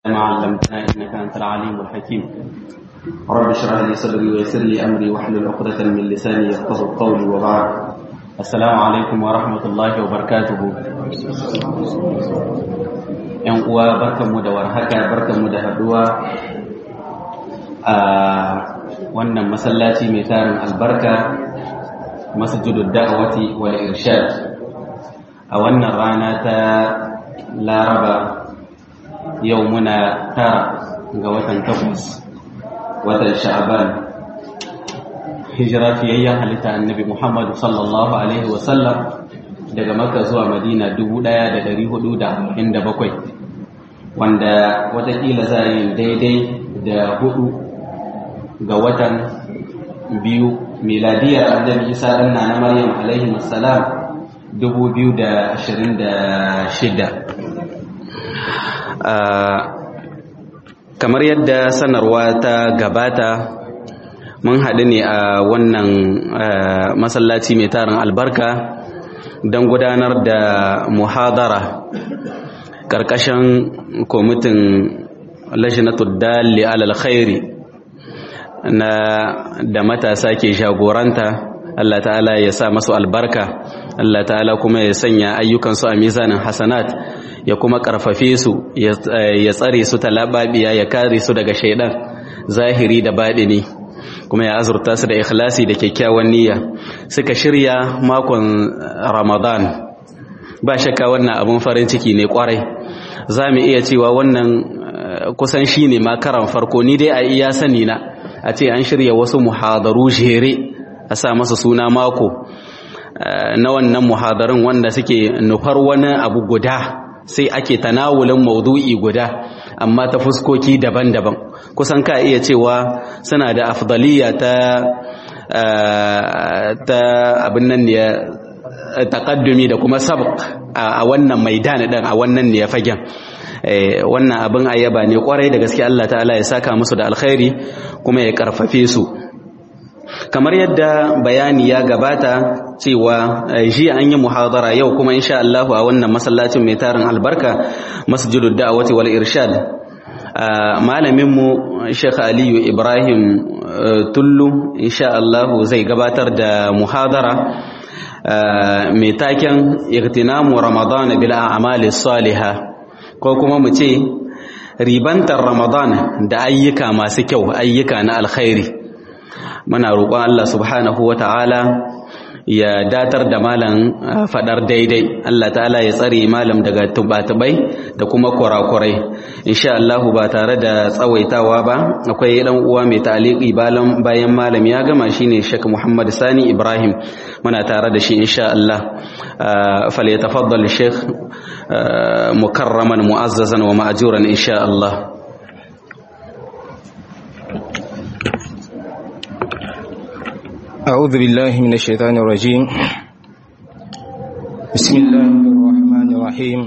ما علمتنا إنك أنت العليم الحكيم رب اشرح لي صدري ويسر لي أمري واحلل عقدة من لساني يفقهوا قولي وبعد السلام عليكم ورحمة الله وبركاته ‘yan uwa barkanmu da warhaka barkanmu da haduwa a wannan masallaci mai tarin albarka masjidul da'awati wal irshad a wannan rana ta laraba yau muna tara ga watan takwas watan sha'aban hijira fiyayyen halitta annabi muhammadu sallallahu alaihi wasallam daga maka zuwa madina 1447 wanda watakila za yi daidai da hudu ga watan biyu miladiyar annabi isa ɗan na maryam alaihi wassalam 2026 kamar yadda sanarwa ta gabata mun haɗu ne a wannan masallaci mai tarin albarka don gudanar da muhadara ƙarƙashin kwamitin lashinatul dalli alal khairi na da matasa ke jagoranta Allah ta'ala ya sa masu albarka Allah ta'ala kuma ya sanya ayyukansu a mizanin hasanat ya kuma karfafe su ya tsare su talababiya ya kare su daga shaidan zahiri da baɗini kuma ya azurta su da ikhlasi da kyakkyawan niyya suka shirya makon ramadan ba shakka wannan abun farin ciki ne kwarai za mu iya cewa wannan kusan shi ne makaran farko ni dai a iya sani na a ce an shirya wasu muhadaru jere a sa masa suna mako na wannan muhadarin wanda suke nufar wani abu guda sai ake tanawulin maudu'i guda amma ta fuskoki daban-daban kusan ka iya cewa suna da afdaliya ta ta abin nan ne taqaddumi da kuma sabq a wannan maidan din a wannan ne fagen wannan abin ayyaba ne kwarai da gaske Allah ta'ala ya saka musu da alkhairi kuma ya karfafe su kamar yadda bayani ya gabata cewa jiya an yi muhadara yau kuma insha Allah a wannan masallacin mai tarin albarka masjidud da'awati wal irshad malamin mu Sheikh Aliyu Ibrahim Tullu insha Allah zai gabatar da muhadara mai taken igtinamu Ramadan bil a'mali salihah ko kuma mu ce ribantar Ramadan da ayyuka masu kyau ayyuka na alkhairi muna roƙon Allah subhanahu wa ta'ala ya datar da malam fadar daidai Allah ta'ala ya tsare malam daga tubatubai da kuma kurakurai insha Allah ba tare da tsawaitawa ba akwai dan uwa mai ta'liqi bayan bayan malam ya gama shine Sheikh Muhammad Sani Ibrahim muna tare da shi insha Allah falyatafaddal Sheikh mukarraman mu'azzazan wa ma'juran insha Allah أعوذ بالله من الشيطان الرجيم بسم الله الرحمن الرحيم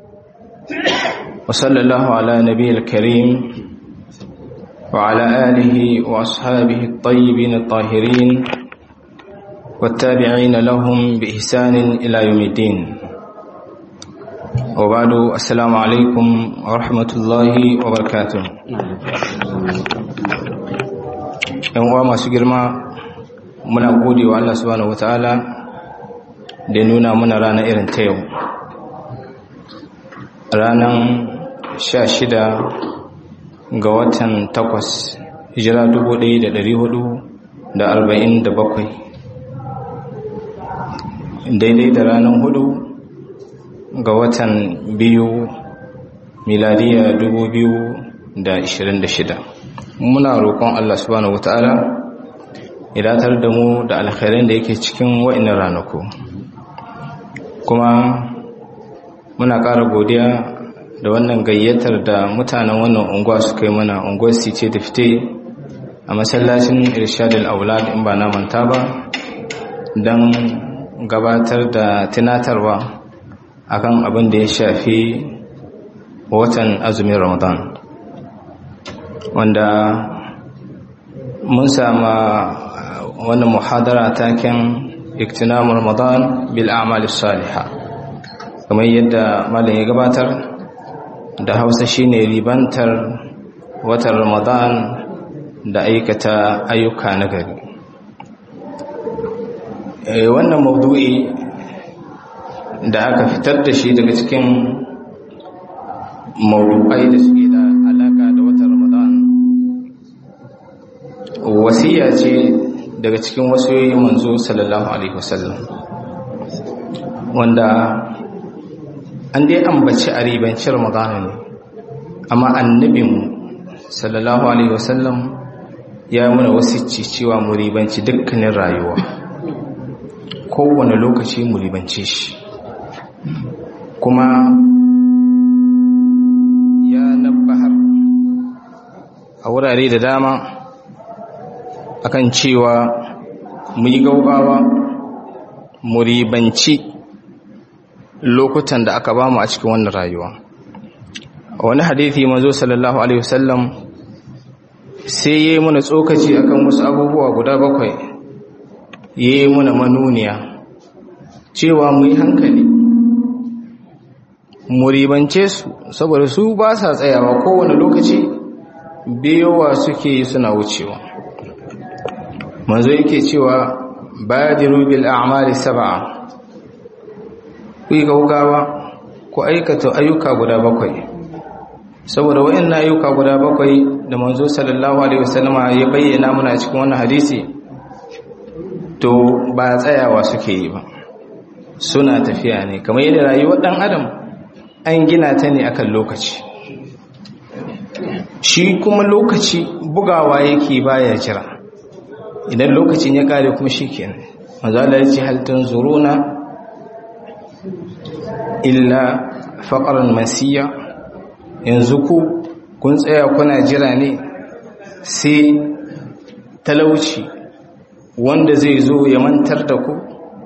وصلى الله على نبي الكريم وعلى آله وأصحابه الطيبين الطاهرين والتابعين لهم بإحسان إلى يوم الدين وبعد السلام عليكم ورحمة الله وبركاته ‘yan uwa masu girma muna gode wa Allah subhanahu wataala da nuna muna rana irin ta yau ranar sha shida ga watan takwas hijira dubu ɗaya da ɗari hudu da arba'in da bakwai daidai da ranar hudu ga watan biyu miladiya dubu biyu da ishirin da shida muna roƙon Allah subhanahu wataala idatar da mu da alkhairan da yake cikin wa'annan ranaku kuma muna ƙara godiya da wannan gayyatar da mutanen wannan unguwa suka yi mana unguwar sice da fite a masallacin irshadul aulad in ba na manta ba don gabatar da tunatarwa akan abin da ya shafi watan azumin ramadan wanda mun sama wannan muhadara taken iktinamu ramadan bil a'mal salihah kamar yadda malam ya gabatar da hausa shine ribantar watan ramadan da aikata ayyuka na gari wannan maudu'i da aka fitar da shi daga cikin maudu'ai da suke da alaka da watan ramadan wasiya ce daga cikin wasiyoyin manzo sallallahu alaihi wasallam wanda an dai ambaci a ribanci ramadana ne amma annabinmu sallallahu alaihi wasallam ya muna wasicci cewa mu ribanci dukkanin rayuwa kowane lokaci mu ribance shi kuma ya nabbahar a wurare da dama akan cewa mu yi gaugawa mu ribanci lokutan da aka bamu a cikin wannan rayuwa a wani hadithi manzo sallallahu alaihi wasallam sai yayi mana tsokaci akan wasu abubuwa guda bakwai yayi mana manuniya cewa mu yi hankali mu ribance su saboda su ba sa tsayawa kowane lokaci biyowa suke suna wucewa manzo yake cewa badiru bil a'mali sab'a ku yi gaugawa ku aikata ayyuka guda bakwai saboda waɗannan ayyuka guda bakwai da manzo sallallahu alaihi wasallama ya bayyana muna cikin wannan hadisi to ba tsayawa suke yi ba suna tafiya ne kamar yadda rayuwar ɗan adam an gina ta ne akan lokaci shi kuma lokaci bugawa yake baya jira idan lokacin ya kare kuma shi kenan manzo Allah ya ce hal tanzuruna illa faƙarar masiya yanzu ku kun tsaya kuna jira ne sai talauci wanda zai zo ya mantar da ku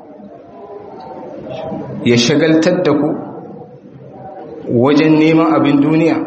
ya shagaltar da ku wajen neman abin duniya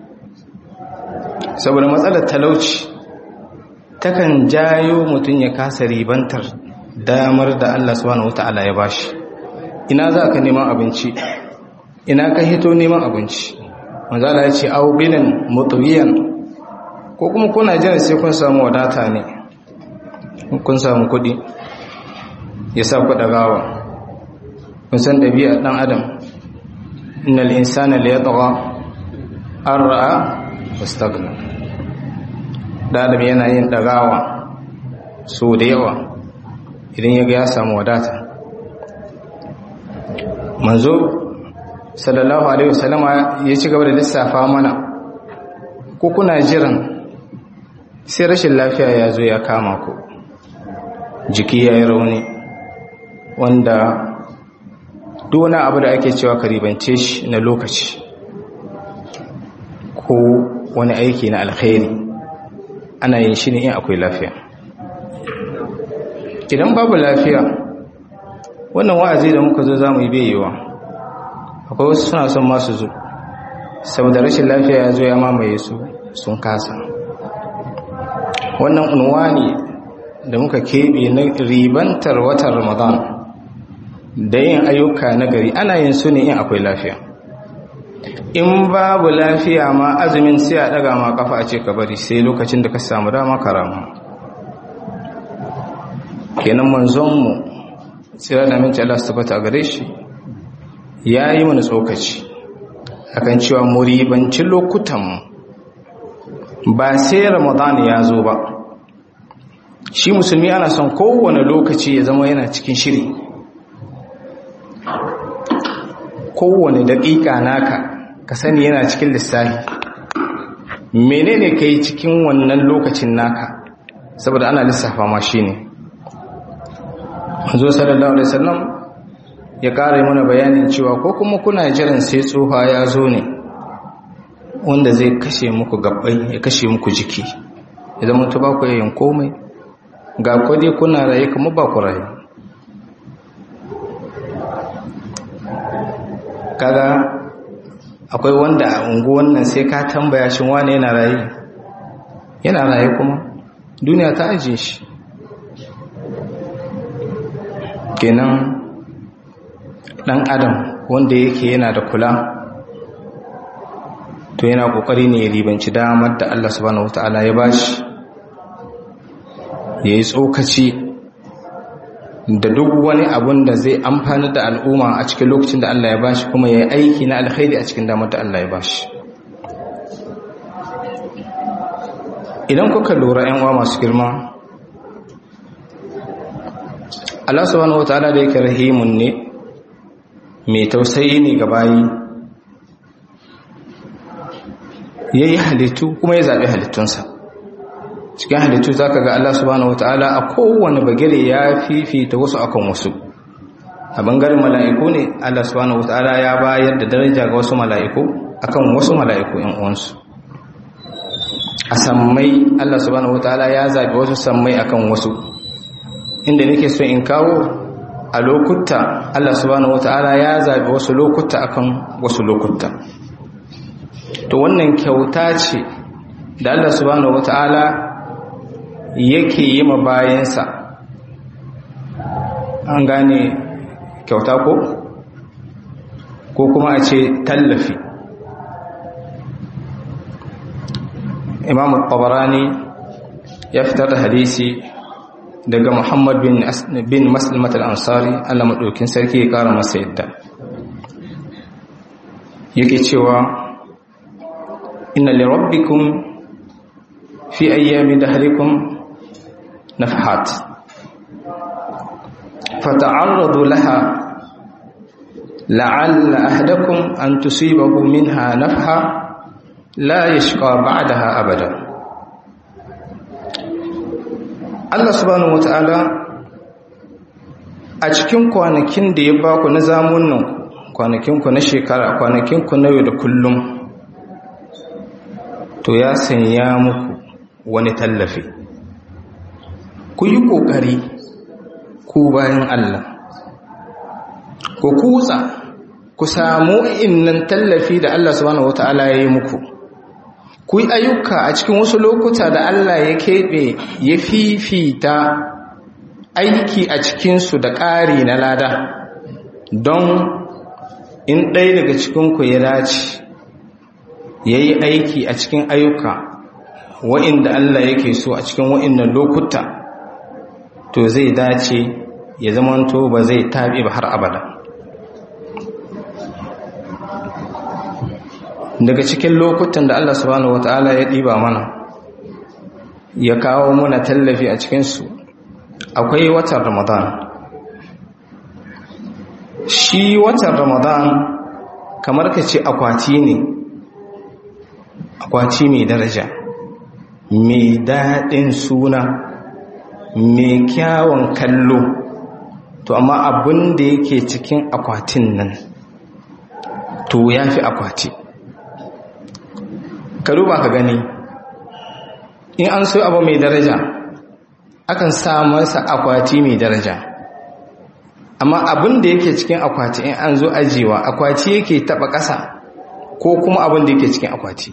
saboda matsalar talauci takan jayo mutum ya kasa ribantar damar da Allah subhanahu wata'ala ya bashi ina za ka neman abinci ina ka hito neman abinci manzala ya ce aubinan mutuwiyan ko kuma kuna jiran sai kun samu wadata ne kun samu kudi ya sa ku gawa kun san ɗabi'a ɗan adam innal insana la yatgha an ra'a wastagna da adam yana yin ɗagawa so da yawa idan ya ga ya samu wadata manzo sallallahu alaihi wasallama ya ci gaba da lissafa mana ko kuna jiran sai rashin lafiya ya zo ya kama ku jiki ya yi rauni wanda duk wani abu da ake cewa karibance shi na lokaci ko wani aiki na alkhairi ana yin shi ne in akwai lafiya idan babu lafiya wannan wa'azi da muka zo za mu yi beyewa akwai wasu suna son masu zo saboda rashin lafiya ya zo ya mamaye su sun kasa wannan unwani da muka keɓe na ribantar watan ramadan da yin ayyuka na gari ana yin su ne in akwai lafiya in babu lafiya ma azumin sai a ɗaga ma kafa a ce ka bari sai lokacin da ka samu dama karama kenan manzonmu tsira da minci Allah su tabbata a gare shi ya yi mana tsokaci akan cewa muribanci lokutanmu ba sai ramadan ya zo ba shi musulmi ana son kowane lokaci ya zama yana cikin shiri kowane daƙiƙa naka ka sani yana cikin lissafi menene ka yi cikin wannan lokacin naka saboda ana lissafa ma shi ne manzo sallallahu alaihi wasallam ya ƙara mana bayanin cewa ko kuma kuna jiran sai tsoha ya zo ne wanda zai kashe muku gabbai ya kashe muku jiki idan mutu ba ku yayin komai ga kwade kuna raye kuma ba ku raye kaga akwai wanda a unguwan nan sai ka tambaya shi wane yana raye yana raye kuma duniya ta ajiye shi kenan dan adam wanda yake yana da kula to yana kokari ne ya ribanci damar da Allah subhanahu wataala ya bashi yayi tsokaci da duk wani abun da zai amfani da al'umma a cikin lokacin da Allah ya bashi kuma yayi aiki na alkhairi a cikin damar da Allah ya bashi idan kuka lura yan uwa masu girma Allah subhanahu wataala da yake rahimun ne mai tausayi ne ga bayi yayi halittu kuma ya zabi halittunsa cikin halittu zaka ga Allah subhanahu wataala a kowane bagire ya fifita wasu akan wasu a bangaren mala'iku ne Allah subhanahu wataala ya bayar da daraja ga wasu mala'iku akan wasu mala'iku ƴan uwansu a sammai Allah subhanahu wataala ya zabi wasu sammai akan wasu inda nake so in kawo a lokuta Allah subhanahu wataala ya zabi wasu lokuta akan wasu lokuta to wannan kyauta ce da Allah subhanahu wataala yake yi ma bayansa an gane kyauta ko ko kuma a ce tallafi imam tabarani ya fitar da hadisi daga muhammad bin, bin maslimat al-ansari allah maɗaukin sarki ya ƙara masa yadda yake cewa inna li rabbikum fi ayyami dahrikum nafhat fata'arradu laha la'alla ahdakum an tusibahu minha nafha la yashqa ba'daha abada Allah subhanahu wata'ala a cikin kwanakin da ya baku na zamunan kwanakinku na shekara kwanakinku na yau da kullum to ya sanya muku wani tallafi ku yi ƙoƙari ku bayan Allah ku kutsa ku samu innan tallafi da Allah subhanahu wata'ala ya yi muku ku yi ayyuka a cikin wasu lokuta da Allah ya keɓe ya fifita aiki a cikinsu da ƙari na lada don in ɗaya daga cikinku ya dace ya yi aiki a cikin ayyuka wa'inda Allah yake so a cikin wa'innan lokuta to zai dace ya zamanto ba zai taɓi ba har abada daga cikin lokutan da Allah subhanahu wata'ala ya ɗiba mana ya kawo muna tallafi a cikinsu akwai watan ramadan shi watan ramadan kamar ka ce akwati ne akwati mai daraja mai daɗin suna mai kyawun kallo to amma abin da yake cikin akwatin nan to ya fi akwati ka duba ka gani in an so abu mai daraja akan sa masa akwati mai daraja amma abin da yake cikin akwati in an zo ajiyewa akwati yake taba ƙasa ko kuma abin da yake cikin akwati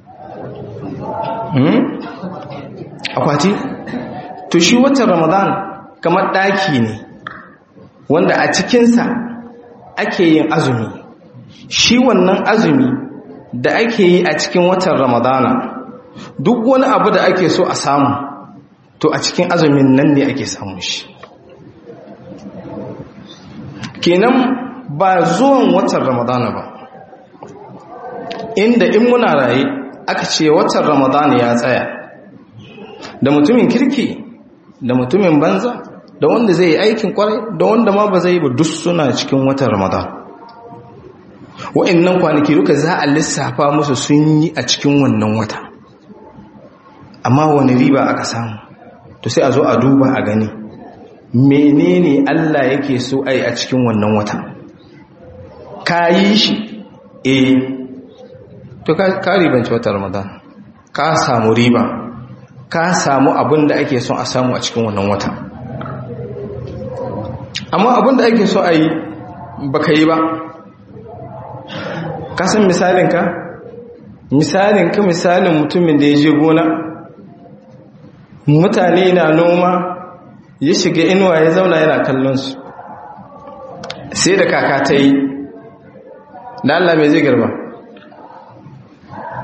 akwati to shi watan ramadan kamar ɗaki ne wanda a cikinsa ake yin azumi shi wannan azumi da ake yi a cikin watan ramadana duk wani abu da ake so a samu to a cikin azumin nan ne ake samun shi kenan ba zuwan watan ramadana ba inda in muna raye aka ce watan ramadana ya tsaya da mutumin kirki da mutumin banza da wanda zai yi aikin kwarai da wanda ma ba zai yi ba duk suna cikin watan ramadana wa'annan kwanaki duka za a lissafa musu sun yi a cikin wannan wata amma wani riba aka samu to sai a zo a duba a gani menene Allah yake so ai a cikin wannan wata ka yi shi eh to ka ribanci wata ramadan ka samu riba ka samu abin da ake son a samu a cikin wannan wata amma abin da ake so a yi baka yi ba kasan misalinka misalinka misalin mutumin da ya je gona mutane na noma ya shiga inuwa ya zauna yana kallon su sai da kaka ta yi da Allah mai zai garba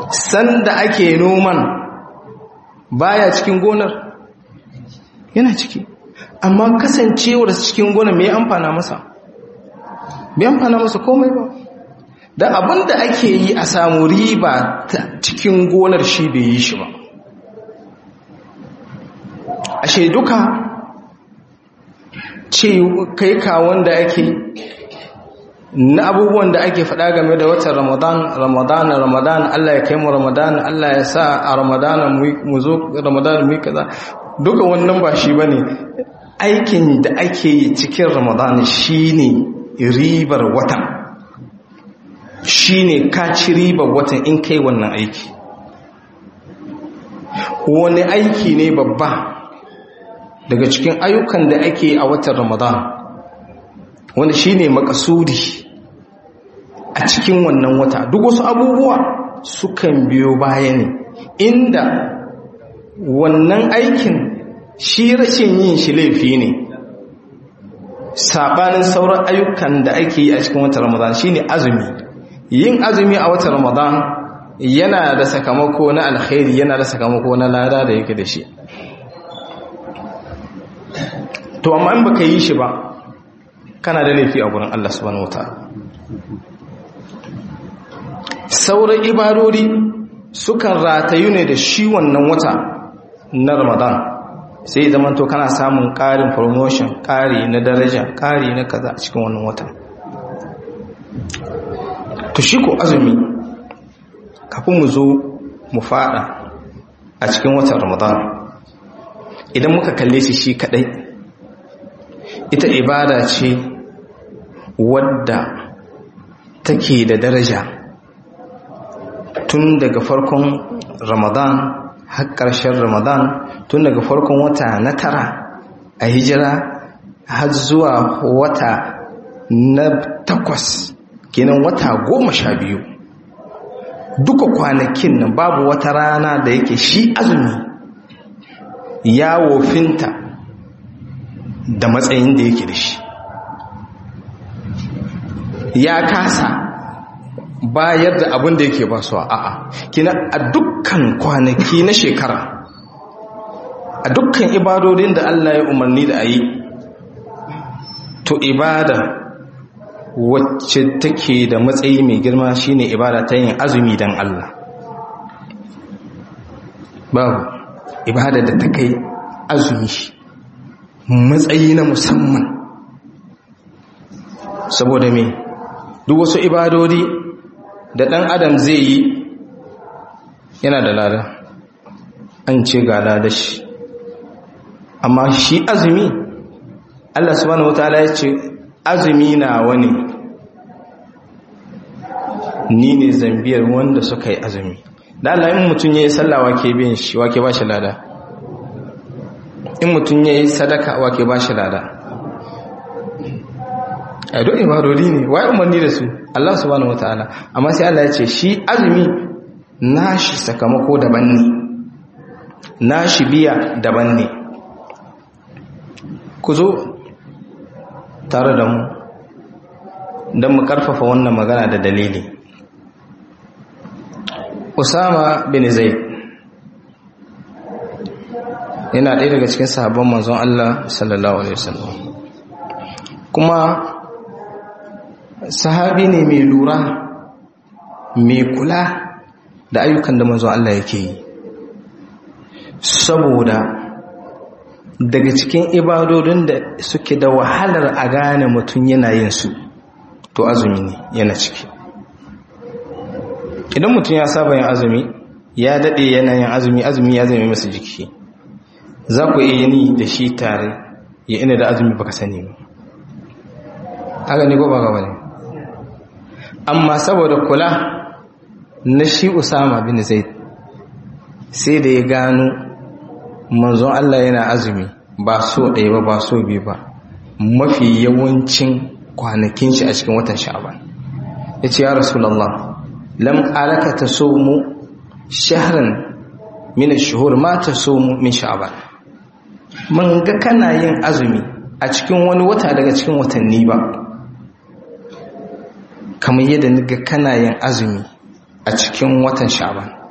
sanda ake noman baya cikin gonar yana ciki amma kasancewar cikin gonar mai amfana masa bai amfana masa komai ba da abin da ake yi a samu riba cikin gonar shi bai yi shi ba ashe duka ce kai kawon da ake na abubuwan da ake faɗa game da watan ramadan ramadan ramadan Allah ya kai mu ramadan Allah ya sa a ramadan mu zo ramadan mu kaza duka wannan ba shi bane aikin da ake yi cikin ramadan shine ribar watan shine ka ci ribar watan in kai wannan aiki wani aiki ne babba daga cikin ayyukan da ake a watan ramadan wanda shine makasudi a cikin wannan wata duk wasu abubuwa sukan biyo baya ne inda wannan aikin shi rashin yin shi laifi ne sabanin sauran ayyukan da ake yi a cikin watan ramadan shine azumi yin azumi a watan ramadan yana da sakamako na alkhairi yana da sakamako na lada da yake da shi to amma in baka yi shi ba kana da laifi a gurin Allah subhanahu wataala sauran ibadori sukan ratayu ne da shi wannan wata na Ramadan sai zaman to kana samun ƙarin promotion ƙari na daraja ƙari na kaza a cikin wannan wata to shi ko azumi kafin mu zo mu fada a cikin watan Ramadan idan muka kalle shi shi kadai ita ibada ce wadda take da daraja tun daga farkon ramadan har ƙarshen ramadan tun daga farkon wata na tara a hijira har zuwa wata na takwas kenan wata goma sha biyu duka kwanakin nan babu wata rana da yake shi azumi ya wofinta da matsayin da yake da shi ya kasa bayar da abin da yake ba su a'a kina a dukkan kwanaki na shekara a dukkan ibadodin da Allah ya umarni da a yi to ibada wacce take da matsayi mai girma shine ibada ta yin azumi don Allah babu ibada da ta kai azumi matsayi na musamman saboda me duk wasu ibadodi da ɗan adam zai yi yana da lada an ce ga lada shi amma shi azumi Allah subhanahu wataala ya ce azumi na wani ni ne zambiyar wanda suka yi azumi da Allah in mutum ya yi sallah wake bin shi wake ba shi lada in mutum ya yi sadaka wake ba shi lada a duk ibadodi ne wai umarni da su Allah subhanahu wataala amma sai Allah ya ce shi azumi nashi sakamako daban ne nashi biya daban ne ku zo tare da mu don mu karfafa wannan magana da dalili Usama bin Zaid yana ɗaya daga cikin sahabban manzon Allah sallallahu alaihi wasallam kuma sahabi ne mai lura mai kula da ayyukan da manzon Allah yake yi saboda daga cikin ibadodin da suke da wahalar a gane mutum yana yin su to azumi ne yana ciki idan mutum ya saba yin azumi ya daɗe yana yin azumi azumi ya zama masa jiki za ku iya ni da shi tare ya ina da azumi baka sani ba haka ne ko ba gaba ne amma saboda kula na shi usama bin zaid sai da ya gano manzon Allah yana azumi ba so ɗaya ba ba so biyu ba mafi yawancin kwanakin shi a cikin watan sha'aban ya ce ya rasulallah lam alaka ta so mu shahran min shuhur ma ta so mu min sha'aban man ga kana yin azumi a cikin wani wata daga cikin watanni ba kamar yadda ga kana yin azumi a cikin watan sha'aban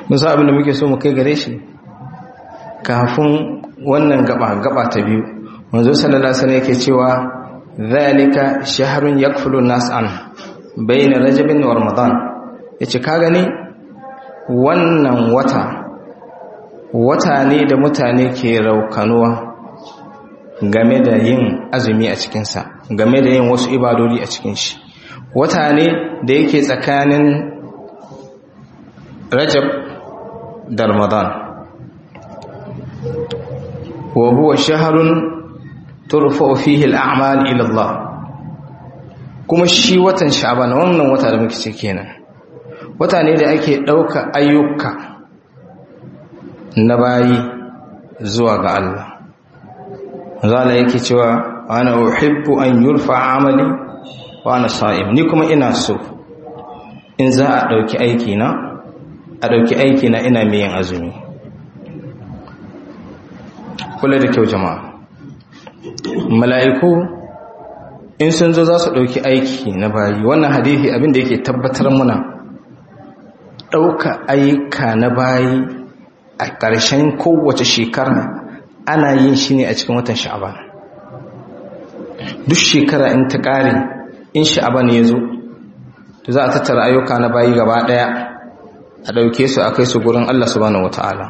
musa abin da muke so mu kai gare shi kafin wannan gaba gaba ta biyu manzo sallallahu alaihi wasallam yake cewa zalika shahrun yakfulu nas an bayna rajabin wa ramadan yace ka gani wannan wata wata ne da mutane ke raukanuwa game da yin azumi a cikinsa game da yin wasu ibadodi a cikin shi wata ne da yake tsakanin rajab da ramadan wa huwa shaharun turfa'u fihi al'amal ila Allah kuma shi watan sha'ban wannan wata da muke ciki kenan wata ne da ake ɗauka ayyuka na bayi zuwa ga Allah zala yake cewa ana uhibbu an yurfa amali wa ana sa'im ni kuma ina so in za a ɗauki aiki na a ɗauki aiki na ina mai yin azumi kula da kyau jama'a mala'iku in sun zo za su ɗauki aiki na bayi wannan hadithi abinda yake tabbatar muna ɗauka ayyuka na bayi a ƙarshen kowace shekara ana yin shi ne a cikin watan sha'aban duk shekara in ta ƙare in sha'aban ya zo to za a tattara ayyuka na bayi gaba ɗaya a ɗauke su a kai su gurin Allah subhanahu wata'ala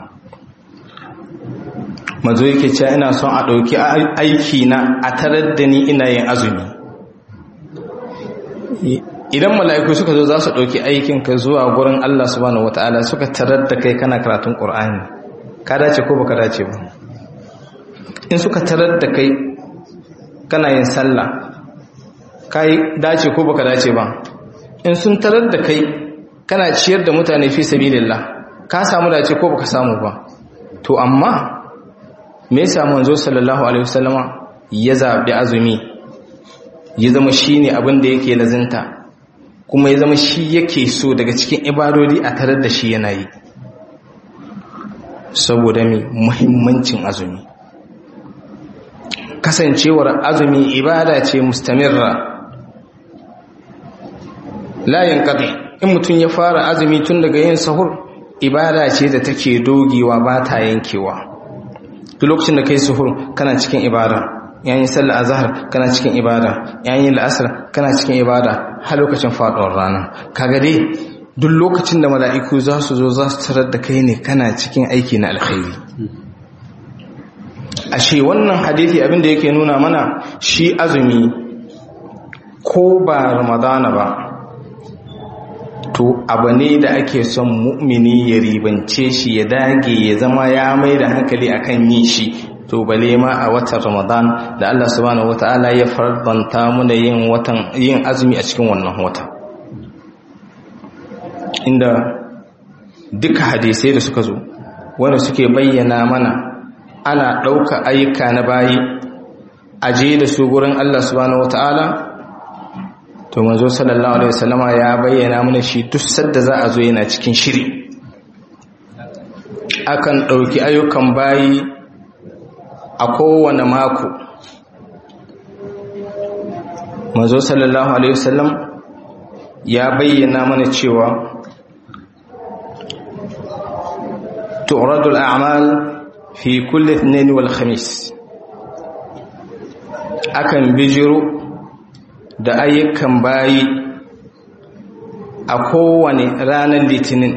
mazo yake cewa ina son a ɗauki aiki na a tarar da ni ina yin azumi idan mala'iku suka zo za su ɗauki aikinka zuwa gurin Allah subhanahu wata'ala suka tarar da kai kana karatun ƙur'ani ka dace ko baka dace ba in suka tarar da kai kana yin sallah ka dace ko baka dace ba in sun tarar da kai kana ciyar da mutane fi sabilillah ka samu dace ko baka samu ba to amma me yasa manzo sallallahu alaihi wasallama ya zabi azumi ya zama shine abin da yake lazinta kuma ya zama shi yake so daga cikin ibadodi a tarar da shi yana yi saboda mai muhimmancin azumi kasancewar azumi ibada ce mustamirra layin kaɗai in mutum ya fara azumi tun daga yin sahur ibada ce da take dogewa ba ta yankewa duk lokacin da kai sahur kana cikin ibada yayin sallar azhar kana cikin ibada yayin la'asar kana cikin ibada har lokacin faduwar rana kaga dai duk lokacin da mala'iku za su zo za su tarar da kai ne kana cikin aiki na alkhairi ashe wannan hadisi abin da yake nuna mana shi azumi ko ba ramadana ba to abu ne da ake son mu'mini ya ribance shi ya dage ya zama ya mai da hankali akan yin shi to bale ma a watan ramadan da Allah subhanahu wataala ya fardanta muna yin watan yin azumi a cikin wannan wata inda duka hadisai da suka zo wanda suke bayyana mana ana ɗauka ayyuka na bayi aje da su gurin Allah subhanahu wataala to manzo sallallahu alaihi wasallama ya bayyana mana shi duk sadda za a zo yana cikin shiri akan ɗauki ayyukan bayi a kowane mako manzo sallallahu alaihi wasallam ya bayyana mana cewa tu'radu al-a'mal fi kulli ithnain wal khamis akan bijiro da ayyukan bayi a kowane ranar litinin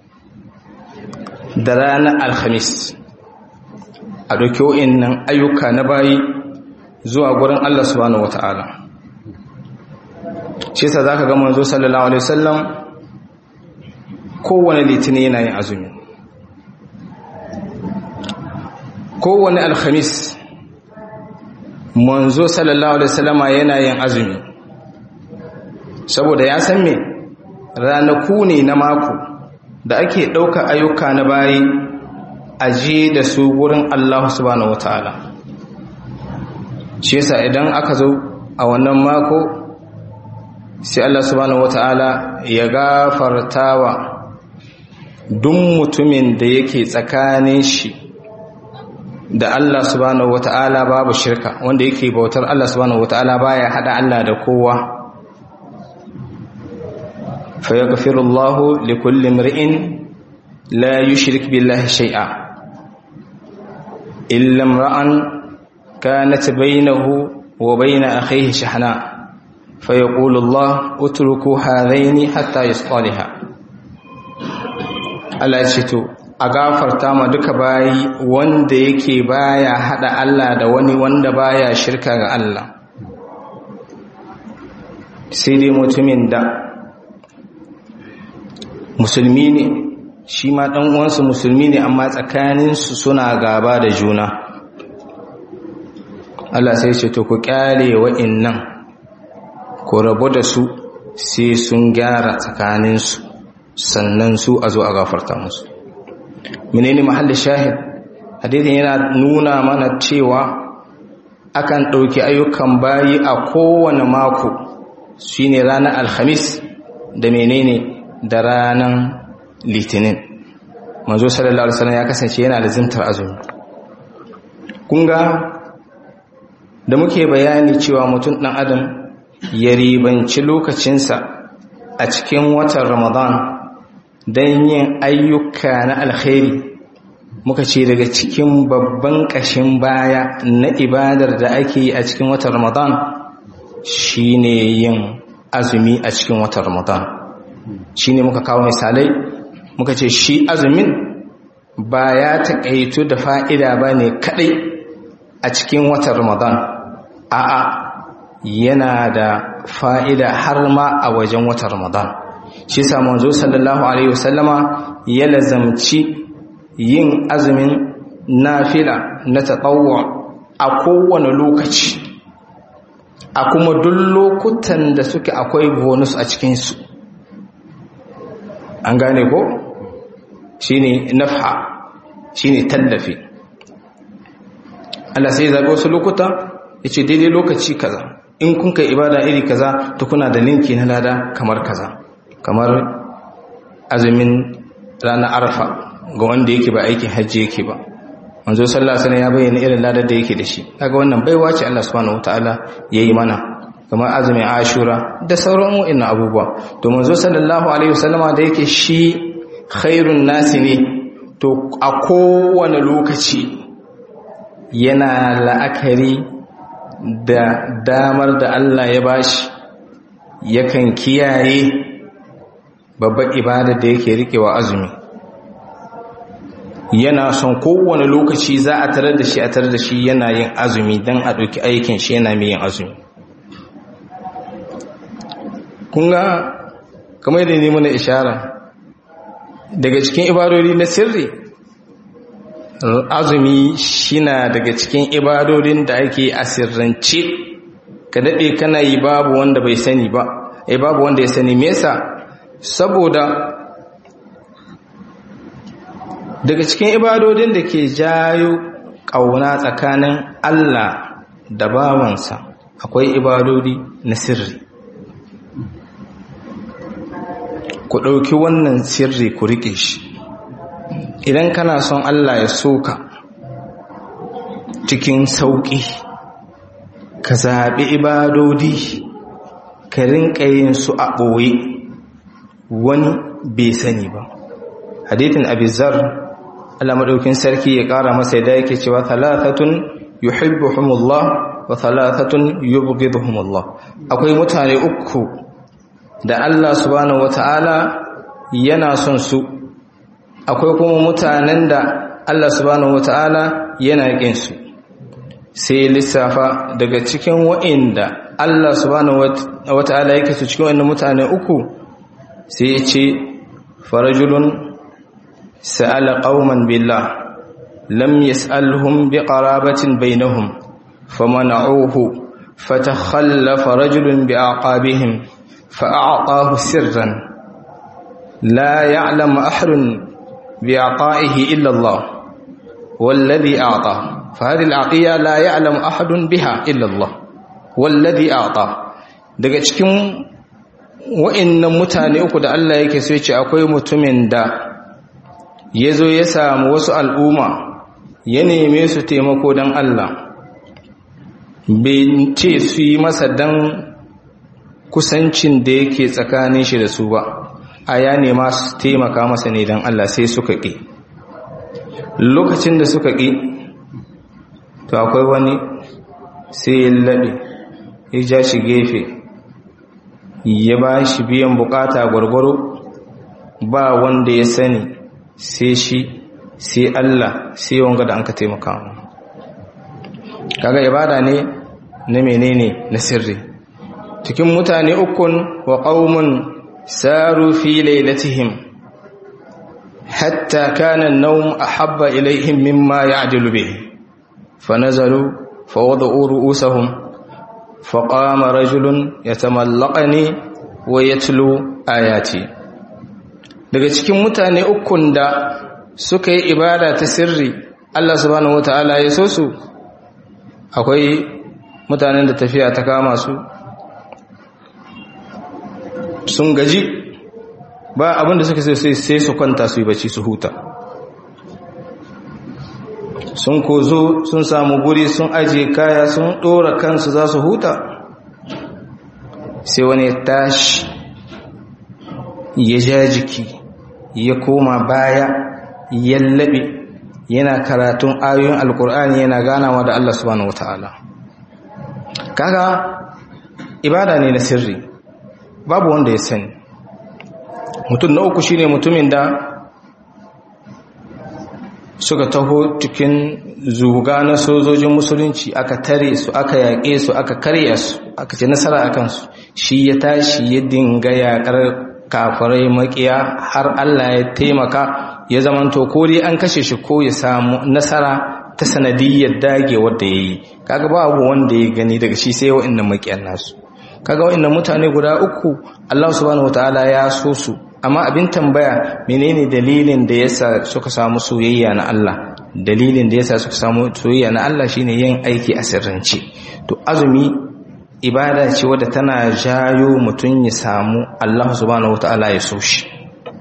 da ranar alhamis a ɗauki wa'innan ayyuka na bayi zuwa gurin Allah subhanahu wata'ala shi sa za ka ga manzo sallallahu alaihi wasallam kowane litinin yana yin azumi kowane alhamis manzo sallallahu alaihi wasallama yana yin azumi saboda ya san me ranaku ne na mako da ake ɗauka ayyuka na bayi aje da su wurin Allah subhanahu wataala shi yasa idan aka zo a wannan mako sai Allah subhanahu wataala ya gafartawa duk mutumin da yake tsakanin shi da Allah subhanahu wataala babu shirka wanda yake bautar Allah subhanahu wataala baya hada Allah da kowa fa yaghfirullahu likulli imri'in لا يشرك بالله شيئا إلا امرأ كانت بينه وبين أخيه شحناء فيقول الله اتركوا هذين حتى يصطلحا Allah ce to a gafarta ma duka bayi wanda yake baya hada Allah da wani wanda baya shirka ga Allah sai dai mutumin da musulmi ne shi ma dan uwansu musulmi ne amma tsakaninsu suna gaba da juna Allah sai ce to ku kyale wa'annan ku rabu da su sai sun gyara tsakaninsu sannan su a zo a gafarta musu menene mahallin shahid hadithin yana nuna mana cewa akan ɗauki ayyukan bayi a kowane mako shine ranar alhamis da menene da ranar litinin manzo sallallahu alaihi wasallam ya kasance yana da zimtar azumi kunga da muke bayani cewa mutum ɗan adam ya ribanci lokacinsa a cikin watan ramadan don yin ayyuka na alkhairi muka ce daga cikin babban ƙashin baya na ibadar da ake yi a cikin watan ramadan shine yin azumi a cikin watan ramadan shine muka kawo misalai muka ce shi azumin ba ya taƙaitu da fa'ida ba ne kaɗai a cikin watan ramadan a'a yana da fa'ida har ma a wajen watan ramadan shi sa manzo sallallahu alaihi wasallama ya lazamci yin azumin nafila na taɓawa a kowane lokaci a kuma duk lokutan da suke akwai bonus a cikinsu an gane ko shine nafha shine tallafi Allah sai zaɓi wasu lokuta ya ce daidai lokaci kaza in kun kai ibada iri kaza to kuna da linki na lada kamar kaza kamar azumin ranar arfa ga wanda yake ba aikin hajji yake ba manzo sallallahu alaihi ya bayyana irin ladar da yake da shi kaga wannan baiwa ce Allah subhanahu wataala yayi mana kamar azumin ashura da sauran wa'annan abubuwa to manzo sallallahu alaihi wasallama da yake shi khairun nasi ne to a kowane lokaci yana la'akari da damar da Allah ya bashi yakan kiyaye babbar ibada da yake rikewa azumi yana son kowane lokaci za a tarar da shi a tarar da shi yana yin azumi don a ɗauki aikin shi yana mai yin azumi kunga kamar da ne mana ishara daga cikin ibadodi na sirri azumi shina daga cikin ibadodin da ake a sirrance ka daɗe kana yi babu wanda bai sani ba ai babu wanda ya sani mesa saboda daga cikin ibadodin da ke jayo ƙauna tsakanin Allah da bawansa akwai ibadodi na sirri ku ɗauki wannan sirri ku riƙe shi idan kana son Allah ya soka cikin sauƙi ka zaɓi ibadodi ka rinƙa yin su a ɓoye wani bai sani ba hadithin abizar Allah maɗaukin sarki ya ƙara masa da yake cewa thalathatun yuhibbuhumullah wa thalathatun yubghiduhumullah akwai mutane uku da Allah subhanahu wata'ala yana son su akwai kuma mutanen da Allah subhanahu wata'ala yana ƙin su sai lissafa daga cikin wa'inda Allah subhanahu wata'ala yake su cikin wannan mutane uku sai ya ce farajulun sa'ala qauman billah lam yas'alhum biqarabatin bainahum famana'uhu fatakhallafa rajulun bi'aqabihim fa'a'tahu sirran la ya'lamu ahadun bi'aqaihi illa Allah والذي أعطى فهذه العطية لا يعلم أحد بها إلا الله والذي أعطى daga cikin wa'annan mutane uku da Allah yake so yace akwai mutumin da yazo ya samu wasu al'umma ya neme su taimako dan Allah bai ce su yi masa dan kusancin da yake tsakanin shi da su ba a ya nema su taimaka masa ne don Allah sai suka ƙi lokacin da suka ƙi to akwai wani sai ya laɓe ya ja shi gefe ya ba shi biyan bukata gwargwaro ba wanda ya sani sai shi sai Allah sai wanga da an ka taimaka kaga ibada ne na menene na sirri cikin mutane ukun wa qaumun saru fi lailatihim hatta kana an-nawm ahabba ilayhim mimma ya'dilu bihi fanazalu fawada'u ru'usahum faqama rajulun yatamallaqani wa yatlu ayati daga cikin mutane ukun da suka yi ibada ta sirri Allah subhanahu wataala ya so su akwai mutanen da tafiya ta kama su sun gaji ba abinda suka sai sai su kwanta su yi bacci su huta sun kozo sun samu guri sun ajiye kaya sun dora kansu za su huta sai wani ya tashi ya ja jiki ya koma baya ya laɓe yana karatun ayoyin alkur'ani yana ganawa da Allah subhanahu wataala kaga ibada ne na sirri babu wanda ya sani mutum na uku shine mutumin da suka taho cikin zuga na sojojin musulunci aka tare su aka yaƙe su aka karya su aka ce nasara a kansu shi ya tashi ya dinga yaƙar kafirai makiya har Allah ya taimaka ya zamanto ko dai an kashe shi ko ya samu nasara ta sanadiyyar dage wadda ya yi kaga babu wanda ya gani daga shi sai wa'annan makiyan nasu kaga wa'annan mutane guda uku Allah subhanahu wataala ya so su amma abin tambaya menene dalilin da yasa suka samu soyayya na Allah dalilin da yasa suka samu soyayya na Allah shine yin aiki a sirrance to azumi ibada ce wadda tana jayo mutum ya samu Allah subhanahu wataala ya so shi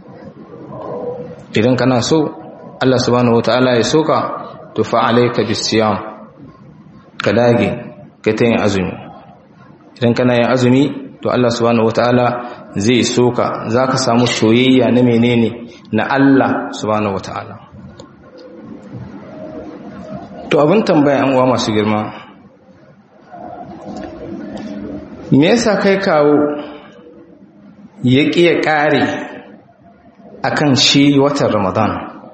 idan kana so Allah subhanahu wataala ya soka to fa alayka bisiyam ka dage ka tayin azumi idan kana yin azumi to Allah subhanahu wataala zai soka zaka samu soyayya na menene na Allah subhanahu wataala to abin tambaya an uwa masu girma me yasa kai kawo ya ƙiya ƙare akan shi watan ramadan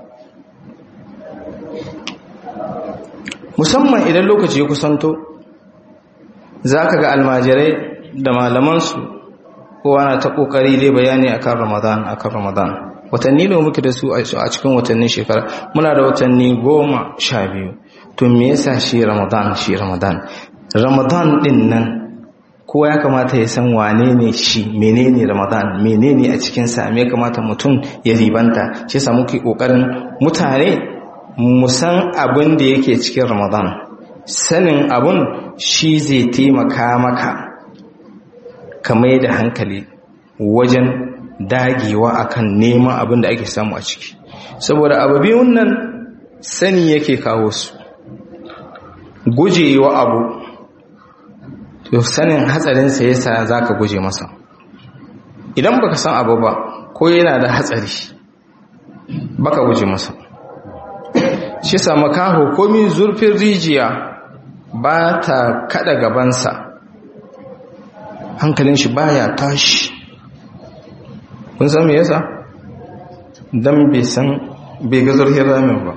musamman idan lokaci ya kusanto za ka ga almajirai da malamansu kowa na ta ƙoƙari dai bayani akan ramadan akan ramadan watanni ne muke da su a cikin watannin shekara muna da watanni goma sha biyu to me yasa shi ramadan shi ramadan ramadan din nan kowa ya kamata ya san wane ne shi menene ramadan menene a cikinsa me kamata mutum ya ribanta shi sa muke kokarin mutane mu san abin da yake cikin ramadan sanin abun shi zai taimaka maka ka mai da hankali wajen dagewa akan neman abin da ake samu a ciki saboda abu biyun nan sani yake kawo su gujewa abu to sanin hatsarinsa yasa za ka guje masa idan baka san abu ba ko yana da hatsari baka guje masa shi sama kaho komi zurfin rijiya ba ta kada gabansa hankalin shi baya tashi kun san me yasa dan bai san bai ga zurfin ramin ba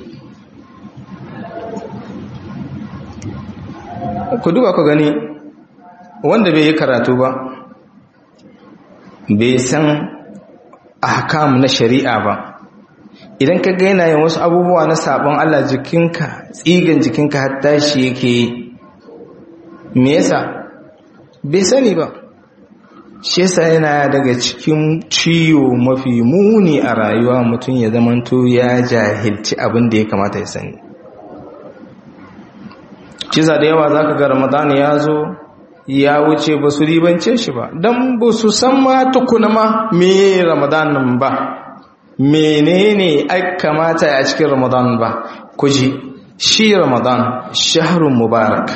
ku duba ku gani wanda bai yi karatu ba bai san ahkam na shari'a ba idan ka ga yana yin wasu abubuwa na sabon Allah jikinka tsigan jikinka har tashi yake me yasa bai sani ba shi yasa yana daga cikin ciwo mafi muni a rayuwa mutum ya zamanto ya jahilci abin da ya kamata ya sani ciza da yawa zaka ga ramadan ya zo ya wuce ba su ribance shi ba don ba su san ma tukuna ma me ramadan ba menene ai kamata a cikin ramadan ba kuji shi ramadan shahrun mubarak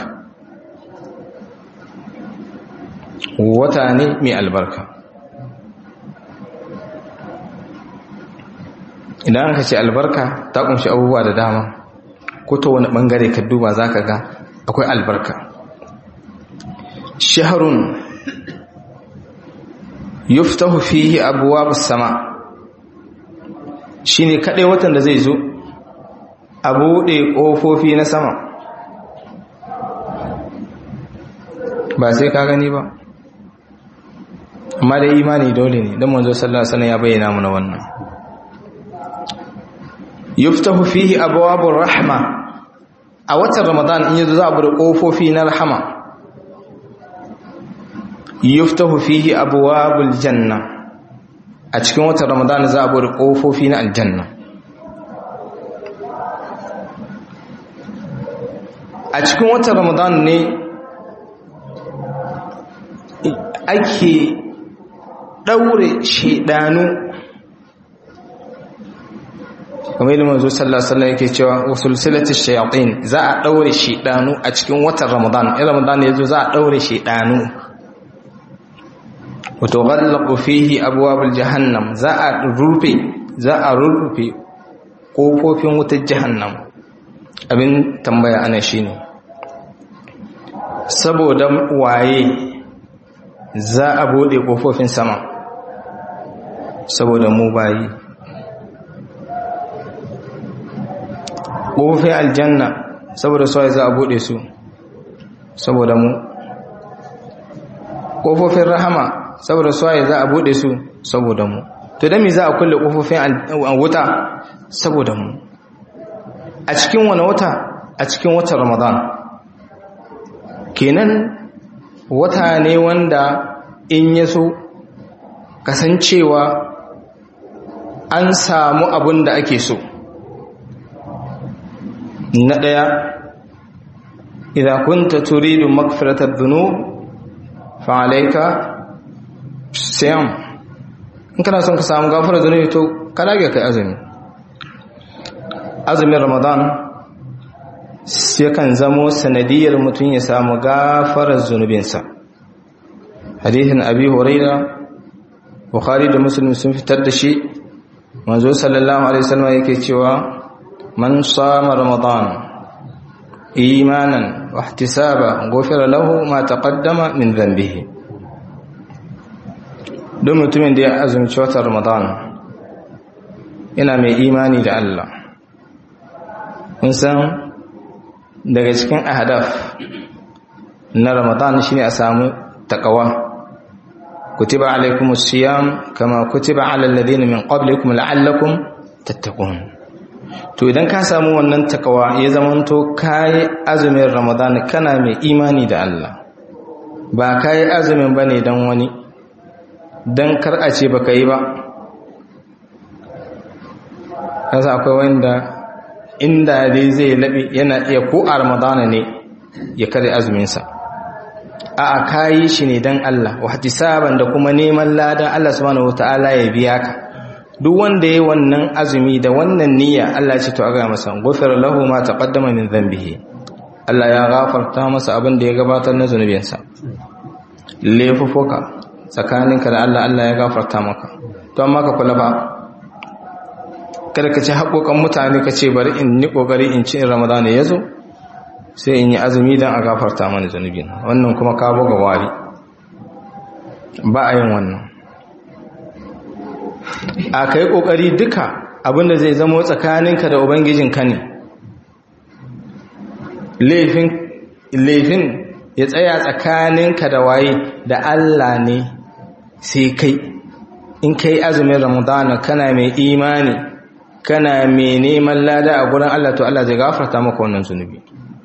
wata ne mai albarka idan aka ce albarka ta kunshi abubuwa da dama ko ta wani bangare ka duba za ka ga akwai albarka shaharun yuftahu fihi abuwa sama shi ne kaɗai watan da zai zo a buɗe ƙofofi na sama ba sai ka gani ba amma da imani dole ne don manzo sallallahu alaihi wasallam ya bayyana mana wannan yuftahu fihi abwabur rahma a watan ramadan in yazo za a bude kofofi na rahama yuftahu fihi abwabul janna a cikin watan ramadan za a bude kofofi na aljanna a cikin watan ramadan ne ake daure shedanu kamar yadda manzo sallallahu alaihi wasallam yake cewa usulsilati shayatin za a daure shedanu a cikin watan ramadan in ramadan yazo za a daure shedanu wato ghallaqu fihi abwabul jahannam za a rufe za a rufe kofofin wutar jahannam abin tambaya ana shine saboda waye za a bude kofofin sama saboda mu bayi ƙofofin aljanna saboda suwaye za a buɗe su saboda mu ƙofofin rahama saboda suwaye za a buɗe su saboda mu to da me za a kulle ƙofofin wuta saboda mu a cikin wani wata a cikin watan ramadan kenan wata ne wanda in ya so kasancewa an samu abin da ake so na ɗaya idan kunta turidu magfiratar dunu fa'alaika siyam in kana son ka samu gafarar zunubi to ka dage kai azumi azumin ramadan yakan zamo sanadiyar mutum ya samu gafarar zunubinsa hadithin abi huraira bukhari da muslim sun fitar da shi manzo sallallahu alaihi wasallam yake cewa من صام رمضان إيمانا واحتسابا غفر له ما تقدم من ذنبه don mutumin da ya azumci watan ramadan yana mai imani da Allah kun san daga cikin ahadaf na ramadan shine a samu takawa kutiba alaikumus siyam kama kutiba alal ladina min qablikum la'allakum tattaqun to idan ka samu wannan takawa ya zamanto kayi azumin ramadan kana mai imani da Allah ba kayi azumin bane dan wani dan kar a ce baka yi ba kasa akwai wanda inda dai zai labe yana iya ko a ramadana ne ya kare azuminsa a a kayi shi ne dan Allah wa hatisaban da kuma neman lada Allah subhanahu wataala ya biya ka duk wanda yayi wannan azumi da wannan niyya Allah ya ce to aga masa ghufira lahu ma taqaddama min dhanbihi Allah ya gafarta masa abin da ya gabatar na zunubinsa laifuka tsakaninka da Allah Allah ya gafarta maka to amma ka kula ba kada ka ci haƙoƙan mutane ka ce bari in ni ƙoƙari in ci in Ramadan ya zo sai in yi azumi don a gafarta mana zunubin wannan kuma ka buga wari ba a yin wannan a kai kokari duka abinda zai zamo tsakaninka da ubangijinka ne laifin laifin ya tsaya tsakaninka da waye da Allah ne sai kai in kai azumin ramadana kana mai imani kana mai neman lada a gurin Allah to Allah zai gafarta maka wannan zunubi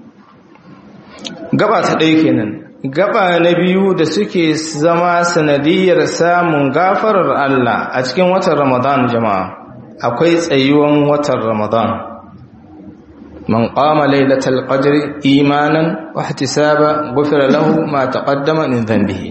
gaba ta ɗaya kenan gaba na biyu da suke zama sanadiyar samun gafarar Allah a cikin watan Ramadan jama'a akwai tsayuwan watan Ramadan man qama lailatal qadri imanan wa ihtisaba ghufira lahu ma taqaddama min dhanbihi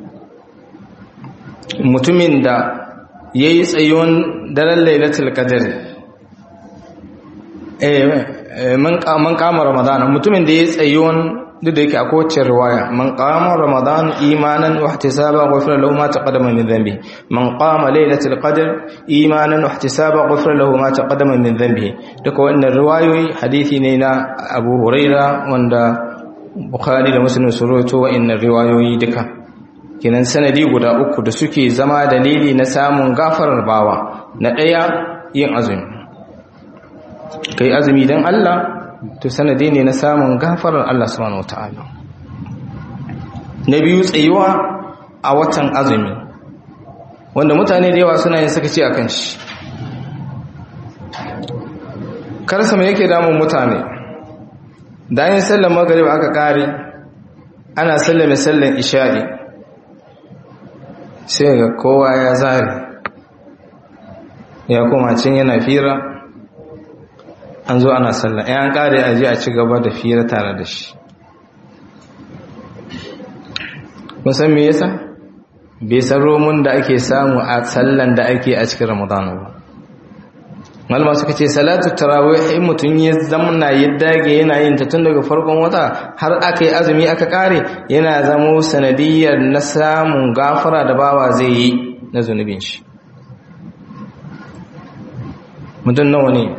mutumin da yayi tsayuwan daren lailatul qadri eh man man qama Ramadan mutumin da yayi tsayuwan duk da yake akwai wacce riwaya man qama ramadan imanan wa ihtisaban ghufira lahu ma taqaddama min dhanbi man qama laylatul qadr imanan wa ihtisaban ghufira lahu ma taqaddama min dhanbi duka wannan riwayoyi hadisi ne na Abu Huraira wanda Bukhari da Muslim sun rawaito wa'annan riwayoyi duka kenan sanadi guda uku da suke zama dalili na samun gafarar bawa na daya yin azumi kai azumi dan Allah to sanadi ne na samun gafarar Allah subhanahu wataala na biyu tsayuwa a watan azumi wanda mutane da yawa suna yin sakaci akan shi karsa mai yake damun mutane da yin sallar maghrib aka kare ana sallame sallar isha'i sai ga kowa ya zare ya koma cin yana fira an zo ana sallah ya an kare aji a ci gaba da fira tare da shi musan me yasa bai san romun da ake samu a sallan da ake a cikin ramadana ba malama suka ce salatu tarawih in mutum ya zamna ya dage yana yin ta tun daga farkon wata har aka yi azumi aka kare yana zamo sanadiyar na samun gafara da bawa zai yi na zunubin shi mutum nawa ne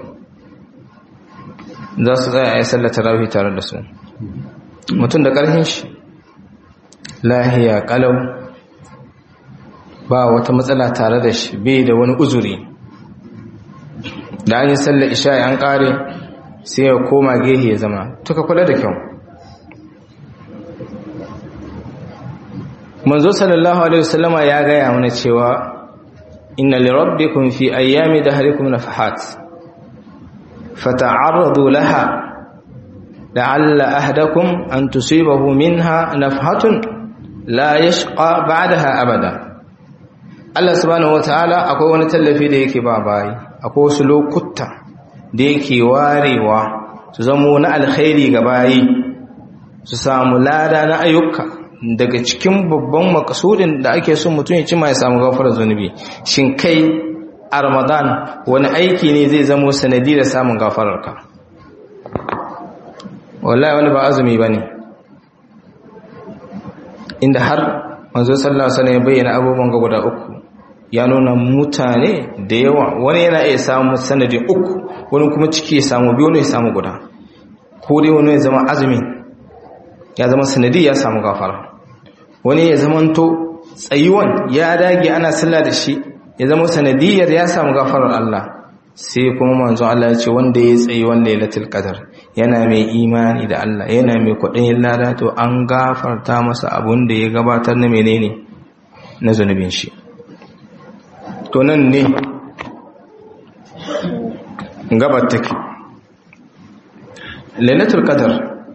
za su tsaya a yi sallar tarawih tare da su mutum da ƙarfin shi lahiya ƙalau ba wata matsala tare da shi bai da wani uzuri da an yi sallar isha'i an ƙare sai ya koma gehe ya zama tuka kula da kyau manzo sallallahu alaihi wasallama ya gaya mana cewa inna li rabbikum fi ayyami dahrikum nafahat fata'arradu laha la'alla ahdakum an tusibahu minha nafhatun la yashqa ba'daha abada Allah subhanahu wataala akwai wani tallafi da yake ba bayi akwai wasu lokuta da yake warewa su zamo na alkhairi ga bayi su samu lada na ayyuka daga cikin babban makasudin da ake son mutum ya cima ya samu gafarar zunubi shin kai a ramadan wani aiki ne zai zamo sanadi da samun gafararka wallahi wani ba azumi ba ne inda har manzo sallallahu alaihi ya bayyana abubuwan ga guda uku ya nuna mutane da yawa wani yana iya samu sanadi uku wani kuma ciki ya samu biyu wani ya samu guda ko dai wani ya zama azumi ya zama sanadi ya samu gafara wani ya zamanto tsayuwan ya dage ana sallah da shi ya zama sanadiyar ya samu gafarar Allah sai kuma manzo Allah ya ce wanda ya tsayi wanda lailatul qadar yana mai imani da Allah yana mai kudin lada to an gafarta masa abun da ya gabatar na menene na zunubin shi to nan ne gabar take lailatul qadar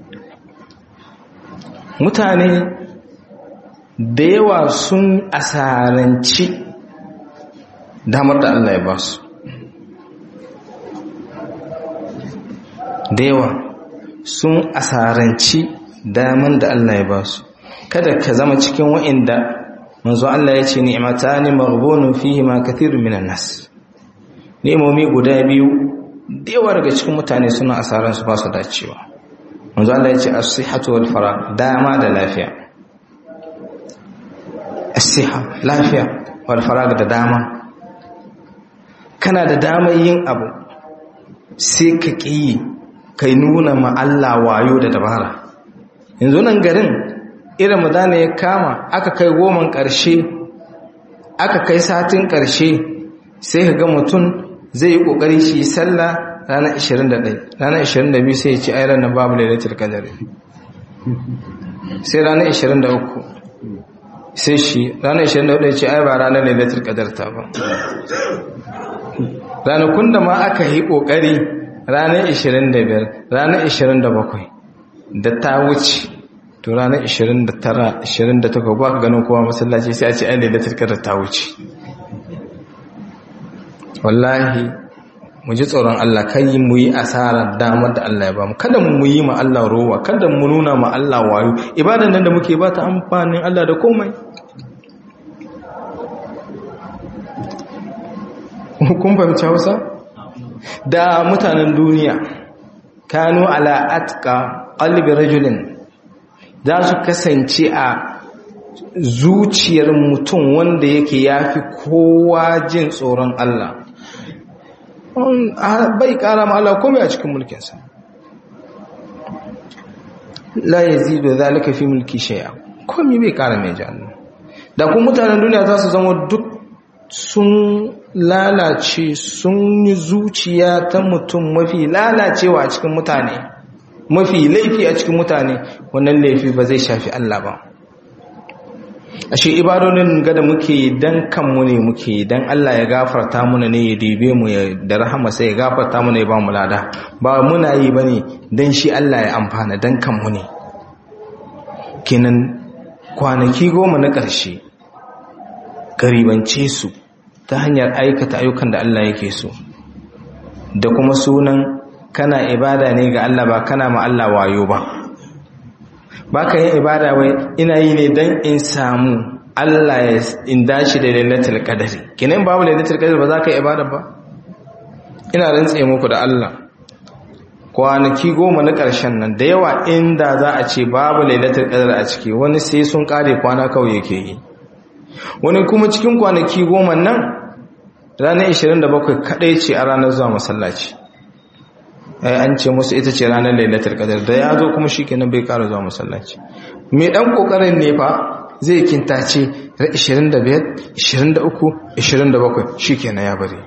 mutane da yawa sun asaranci damar da Allah ya ba su da yawa sun asaranci damar da Allah ya ba su kada ka zama cikin wa'inda manzo Allah ya ce ni'matani maghbunun fihi ma kathirun minan nas ni'imomi guda biyu da yawa daga cikin mutane suna asaran su ba su dacewa manzo Allah ya ce as-sihhatu wal farah dama da lafiya as-sihha lafiya wal farah da dama kana da damar yin abu sai ka ƙi kai nuna ma Allah wayo da dabara yanzu nan garin irin madana ya kama aka kai goman ƙarshe aka kai satin ƙarshe sai ka ga mutum zai yi ƙoƙari shi sallah ranar 21 ranar 22 sai ya ci ai ranar babu lailatul qadr sai ranar 23 sai shi ranar 24 ya ce ai ba ranar lailatul qadr ta ba ranakun da ma aka yi ƙoƙari ranar 25 ranar 27 da ta wuce to ranar 29-28 ba ka ganin kowa masallaci sai a ce ainihin da turkar ta wuce wallahi mu ji tsoron Allah kan yi mu yi asarar damar da Allah ya ba mu kada mu yi ma Allah rowa kada mu nuna ma Allah wayo ibadan nan da muke ba ta amfanin Allah da komai kun fahimci hausa da mutanen duniya kanu ala atka qalbi rajulin za su kasance a zuciyar mutum wanda yake yafi kowa jin tsoron Allah bai kara ma Allah komai a cikin mulkinsa la yazidu zalika fi mulki shay'a komai bai kara mai jannu da kuma mutanen duniya za su zama duk sun lalace sun yi zuciya ta mutum mafi lalacewa a cikin mutane mafi laifi a cikin mutane wannan laifi ba zai shafi Allah ba ashe ibadonin ga da muke dan kanmu ne muke dan Allah ya gafarta muna ne ya dibe mu ya da rahama sai ya gafarta muna ya ba mu lada ba muna yi bane dan shi Allah ya amfana dan kanmu ne kenan kwanaki goma na ƙarshe garibance su ta hanyar aikata ayyukan da Allah yake so da kuma sunan kana ibada ne ga Allah ba kana ma Allah wayo ba ba ka yin ibada wai ina yi ne don in samu Allah ya in dashi da lailatul qadari kinan babu lailatul qadari ba za ka yi ibada ba ina rantse muku da Allah kwanaki goma na ƙarshen nan da yawa inda za a ce babu lailatul qadari a ciki wani sai sun kare kwana kawai yake yi wani kuma cikin kwanaki goma nan ranar 27 kadai ce a ranar zuwa masallaci ai an ce musu ita ce ranar lailatul qadar da ya zo kuma shikenan bai ƙara zuwa masallaci mai dan kokarin ne fa zai kintace 25 23 27 shikenan ya bari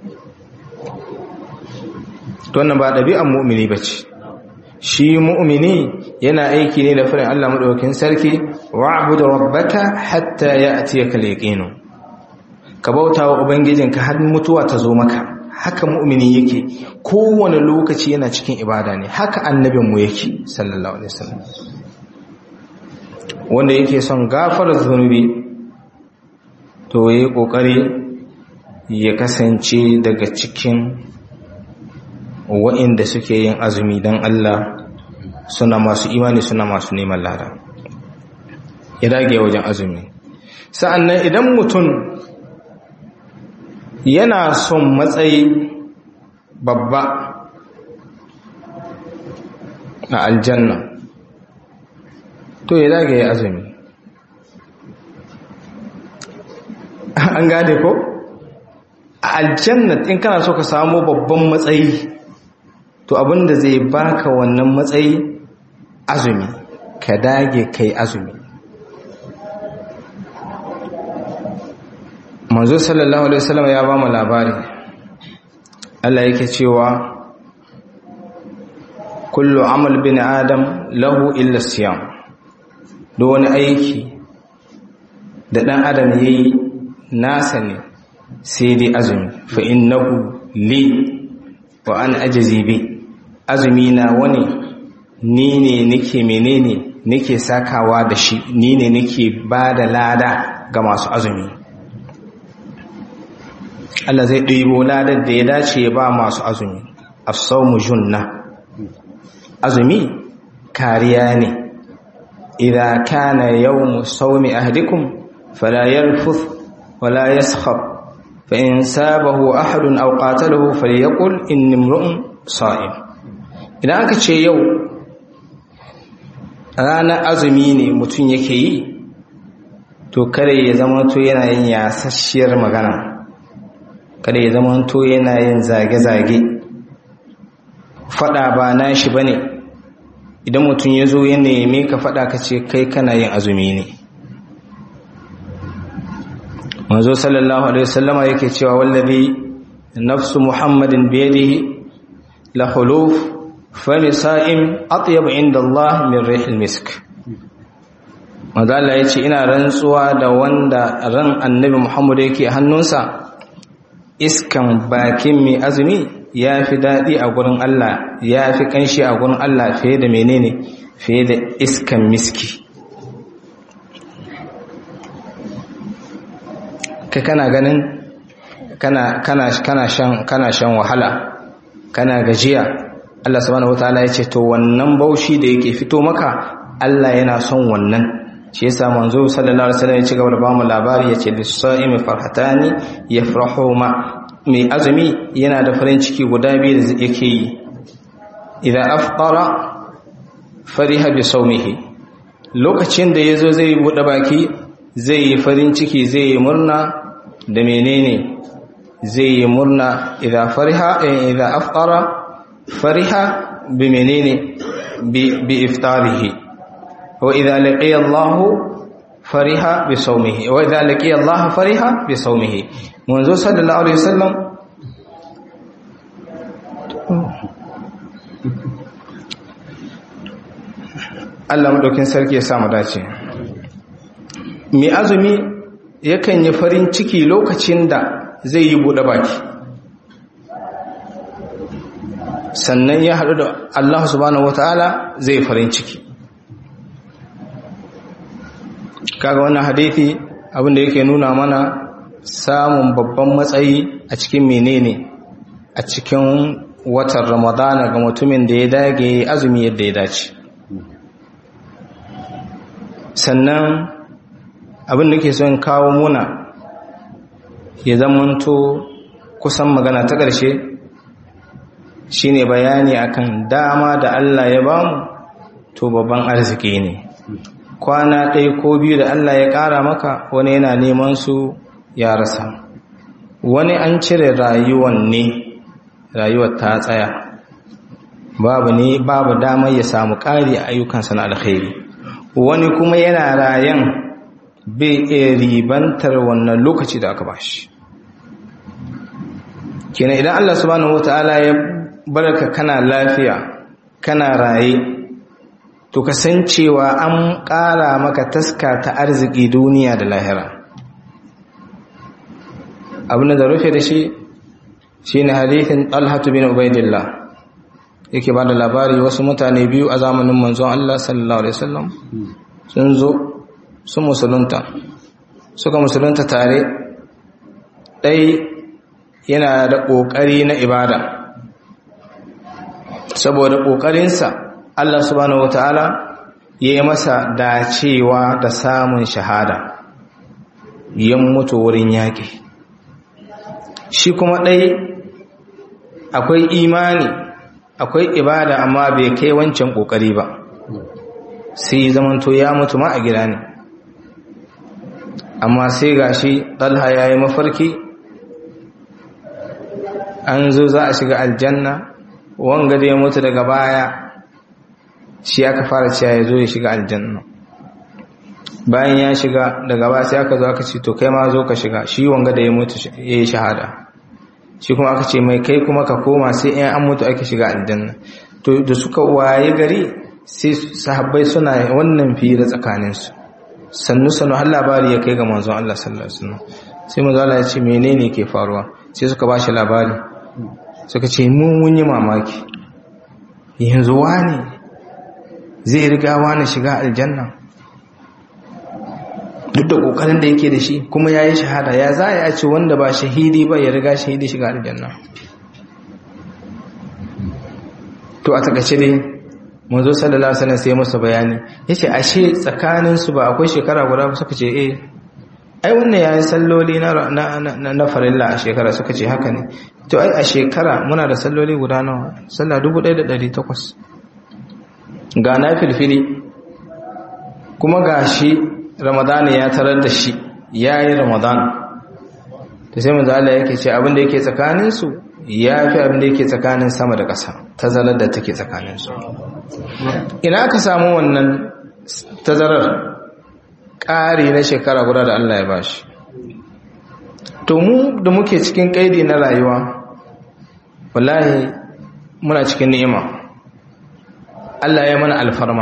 to wannan ba dabi'an mu'mini bace shi mu'mini yana aiki ne da farin Allah madaukakin sarki wa'budu rabbaka hatta ya'tiyaka al-yaqin ka bautawa ubangijinka har mutuwa ta zo maka haka mu'mini yake kowane lokaci yana cikin ibada ne haka annabinmu yake sallallahu alaihi wasallam wanda yake son gafara zunubi to yayi kokari ya kasance daga cikin wa'inda suke yin azumi dan Allah suna masu imani suna masu neman lada ya dage wajen azumi sa'annan idan mutum yana son matsayi babba a aljanna to ya dage ya azumi an gane ko a aljanna in kana so ka samu babban matsayi to abinda zai baka wannan matsayi azumi ka dage kai azumi manzo sallallahu alaihi wasallam ya ba mu labari Allah yake cewa kullu amal bin adam lahu illa siyam duk wani aiki da dan adam yayi nasa ne sai dai azumi fa innahu li wa ana ajzi bi azumi na wani ni ne nake menene nake sakawa da shi ni ne nake bada lada ga masu azumi Allah zai ɗibo ladar da ya dace ya ba masu azumi as-sawmu junna azumi kariya ne idza kana yawmu sawmi ahadikum fala yarfuth wala yaskhab fa in sabahu ahadun aw qatalahu falyaqul inni imru'un sa'im idan aka ce yau ranar azumi ne mutum yake yi to kare ya zama to yana yin yasasshiyar magana kada ya zama to yana yin zage-zage fada ba na shi ba ne idan mutum ya zo ya neme ka fada ka ce kai kana yin azumi ne manzo sallallahu alaihi wasallama yake cewa wallazi nafsu muhammadin biyadihi la huluf fami sa'im atyab inda Allah min rihil misk manzo Allah yace ina rantsuwa da wanda ran annabi Muhammad yake hannunsa iskan bakin mai azumi ya fi daɗi a gurin Allah ya fi ƙanshi a gurin Allah fiye da menene fiye da iskan miski ka kana ganin kana kana kana shan kana shan wahala kana gajiya Allah subhanahu wataala ya ce to wannan baushi da yake fito maka Allah yana son wannan shi yasa manzo sallallahu alaihi wasallam ya ci gaba da bamu labari yace lis-sa'imi farhatani yafrahu ma mai azumi yana da farin ciki guda biyu da yake yi idan afqara fariha bi sawmihi lokacin da ya zo zai buɗe baki zai yi farin ciki zai yi murna da menene zai yi murna idan fariha idan afqara fariha bi menene bi iftarihi wa idan laqiya Allah fariha bi sawmihi wa idan laqiya Allah fariha bi sawmihi manzo sallallahu alaihi wasallam Allah madaukin sarki ya sa mu dace mai azumi yakan yi farin ciki lokacin da zai yi buɗe baki sannan ya haɗu da Allah subhanahu wata'ala zai farin ciki kaga wannan hadithi abinda yake nuna mana samun babban matsayi a cikin menene a cikin watan ramadana ga mutumin da ya dage azumi yadda ya dace sannan abin da ke son kawo muna ya zamanto kusan magana ta ƙarshe shine bayani akan dama da Allah ya bamu to babban arziki ne kwana ɗaya ko biyu da Allah ya ƙara maka wani yana neman su ya rasa wani an cire rayuwan ne rayuwar ta tsaya babu ne babu damar ya samu ƙari a ayyukansa na alkhairi wani kuma yana rayan bai iya ribantar wannan lokaci da aka bashi kenan idan Allah subhanahu wataala ya baraka kana lafiya kana raye to kasancewa an ƙara maka taska ta arziki duniya da lahira abin da rufe da shi shine hadithin Talhatu bin Ubaidillah yake ba da labari wasu mutane biyu a zamanin manzon Allah sallallahu alaihi wasallam sun zo su musulunta suka musulunta tare ɗai yana da ƙoƙari na ibada saboda ƙoƙarinsa Allah subhanahu wata'ala ya yi masa dacewa da samun shahada yan mutu wurin yaƙi shi kuma ɗai akwai imani akwai ibada amma bai kai wancan ƙoƙari ba sai zamanto ya mutu ma a gida ne amma sai gashi ɗalha ya yi mafarki an zo za a shiga aljanna wanga da ya mutu daga baya shi aka fara cewa ya zo ya shiga aljanna bayan ya shiga daga baya sai aka zo aka ce to kai ma zo ka shiga shi wanga da ya mutu ya yi shahada shi kuma aka ce mai kai kuma ka koma sai in an mutu ake shiga aljanna to da suka waye gari sai sahabbai suna wannan fira tsakaninsu sannu sannu har labari ya kai ga manzon Allah sallallahu alaihi wasallam sai manzon Allah ya ce menene ke faruwa sai suka ba shi labari suka ce mu mun yi mamaki yanzu wani zai riga wani shiga aljanna duk da kokarin da yake da shi kuma yayi shahada ya za ya ce wanda ba shahidi ba ya riga shahidi shiga aljanna to a takaice dai manzo sallallahu alaihi wasallam sai musu bayani yace ashe tsakanin su ba akwai shekara guda ba suka ce eh ai wannan yayin salloli na na na farilla a shekara suka ce haka ne to ai a shekara muna da salloli guda nawa sallah 1800 ga na filfili kuma gashi ramadana ya tarar da shi yayi ramadan to sai manzo Allah yake ce abin da yake tsakanin su ya fi abin da yake tsakanin sama da ƙasa tazarar da take tsakanin su ina aka samu wannan tazarar ƙari na shekara guda da Allah ya bashi to mu da muke cikin ƙaidi na rayuwa wallahi muna cikin ni'ima Allah ya mana alfarma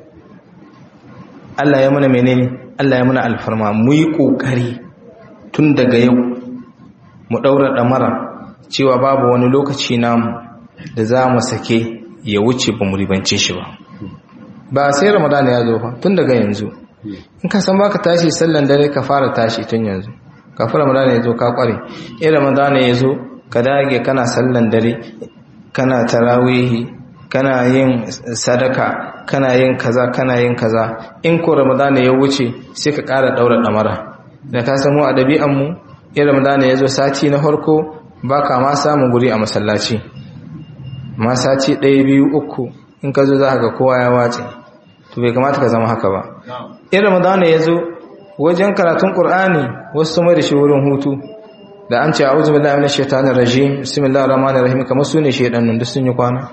Allah ya mana menene Allah ya mana alfarma mu yi ƙoƙari tun daga yau mu ɗaura ɗamara cewa babu wani lokaci namu da za mu sake ya wuce ba mu ribance shi ba ba sai ramadana ya zo fa tun daga yanzu in ka san baka tashi sallan dare ka fara tashi tun yanzu kafin ramadana ya zo ka kware in ramadana ya zo ka dage kana sallan dare kana tarawihi kana yin sadaka kana yin kaza kana yin kaza in ko ramadana ya wuce sai ka ƙara ɗaura ɗamara da ka samu a ɗabi'anmu in ramadana ya zo sati na farko ba ka ma samun guri a masallaci ma sati ɗaya biyu uku in ka zo za ga kowa ya wace to to bai kamata ka zama haka ba in ramadana ya zo wajen karatun qur'ani wasu sun da shi wurin hutu da an ce a'udhu billahi minash shaitanir rajim bismillahir rahmanir rahim kamar su ne shaidanun duk sun yi kwana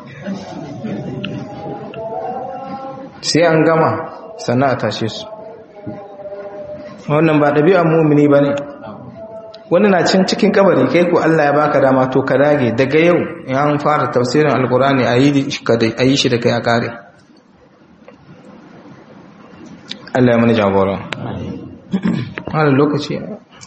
sai an gama sannan a tashe su wannan ba ɗabi'ar mumini ba ne wani na cin cikin kabari kai ko Allah ya baka dama to ka dage daga yau in an fara tafsirin alkurani a yi shi da kai a kare Allah ya mani jagora wani lokaci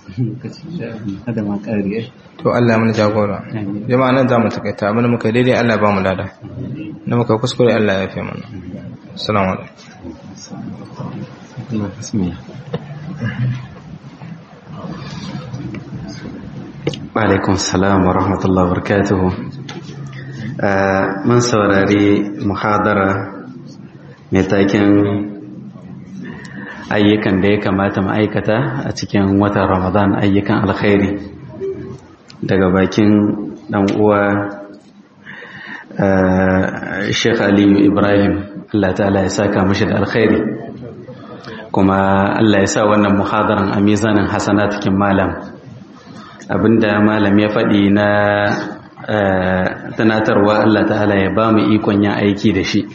to Allah ya mani jagora jama'a nan za mu takaita abin da muka daidai Allah ba mu lada na muka kuskure Allah ya fi mana assalamu alaikum alaikun salam wa rahmatullahi wa barakatuhu mun saurari muhadara mai taken ayyukan da ya kamata ma'aikata a cikin watan ramadan ayyukan alkhairi daga bakin dan uwa sheikh aliyu ibrahim allah ta'ala ya saka mashi da alkhairi kuma allah ya sa wannan muhadaran a mizanin hasana cikin malam abinda malam ya faɗi na tunatarwa Allah ta'ala ya ba mu ikon yin aiki da shi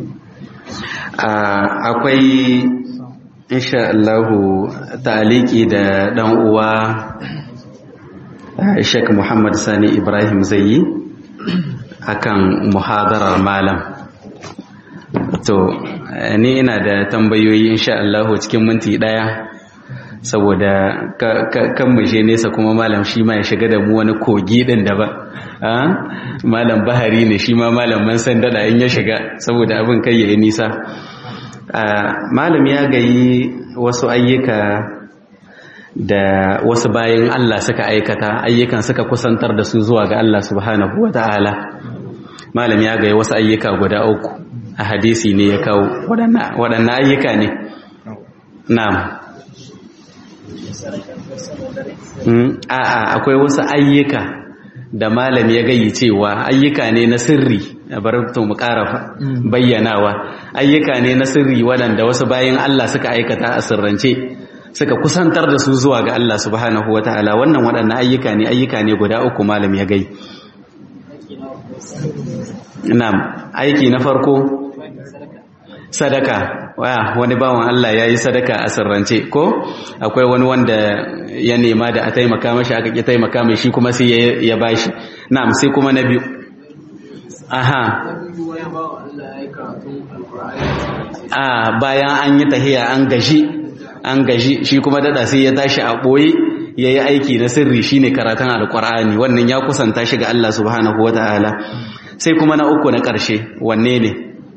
akwai insha Allahu taliki da ɗan uwa Sheikh Muhammad Sani Ibrahim zai yi akan muhadarar malam to ni ina da tambayoyi insha Allahu cikin minti ɗaya saboda kan mushe nesa kuma malam shi ma ya shiga da mu wani kogi din da ba malam bahari ne shi ma malam man san dada in ya shiga saboda abin kai ya nisa malam ya gayi wasu ayyuka da wasu bayan Allah suka aikata ayyukan suka kusantar da su zuwa ga Allah subhanahu wata'ala malam ya gayi wasu ayyuka guda uku a hadisi ne ya kawo waɗannan ayyuka ne na'am a'a akwai wasu ayyuka da malam ya gayi cewa ayyuka ne na sirri bar to mu ƙara bayyanawa ayyuka ne na sirri waɗanda wasu bayan Allah suka aikata a sirrance suka kusantar da su zuwa ga Allah subhanahu wataala wannan waɗannan ayyuka ne ayyuka ne guda uku malam ya gai na'am aiki na farko sadaka wani bawan Allah ya yi sadaka a sirrance ko akwai wani wanda ya nema da a taimaka mashi aka ƙi taimaka mai shi kuma sai ya bashi na'am sai kuma na biyu aha a bayan an yi tahiya an gaji an gaji shi kuma dada sai ya tashi a ɓoye ya yi aiki na sirri shine karatun alƙur'ani wannan ya kusanta shi ga Allah subhanahu wata'ala sai kuma na uku na ƙarshe wanne ne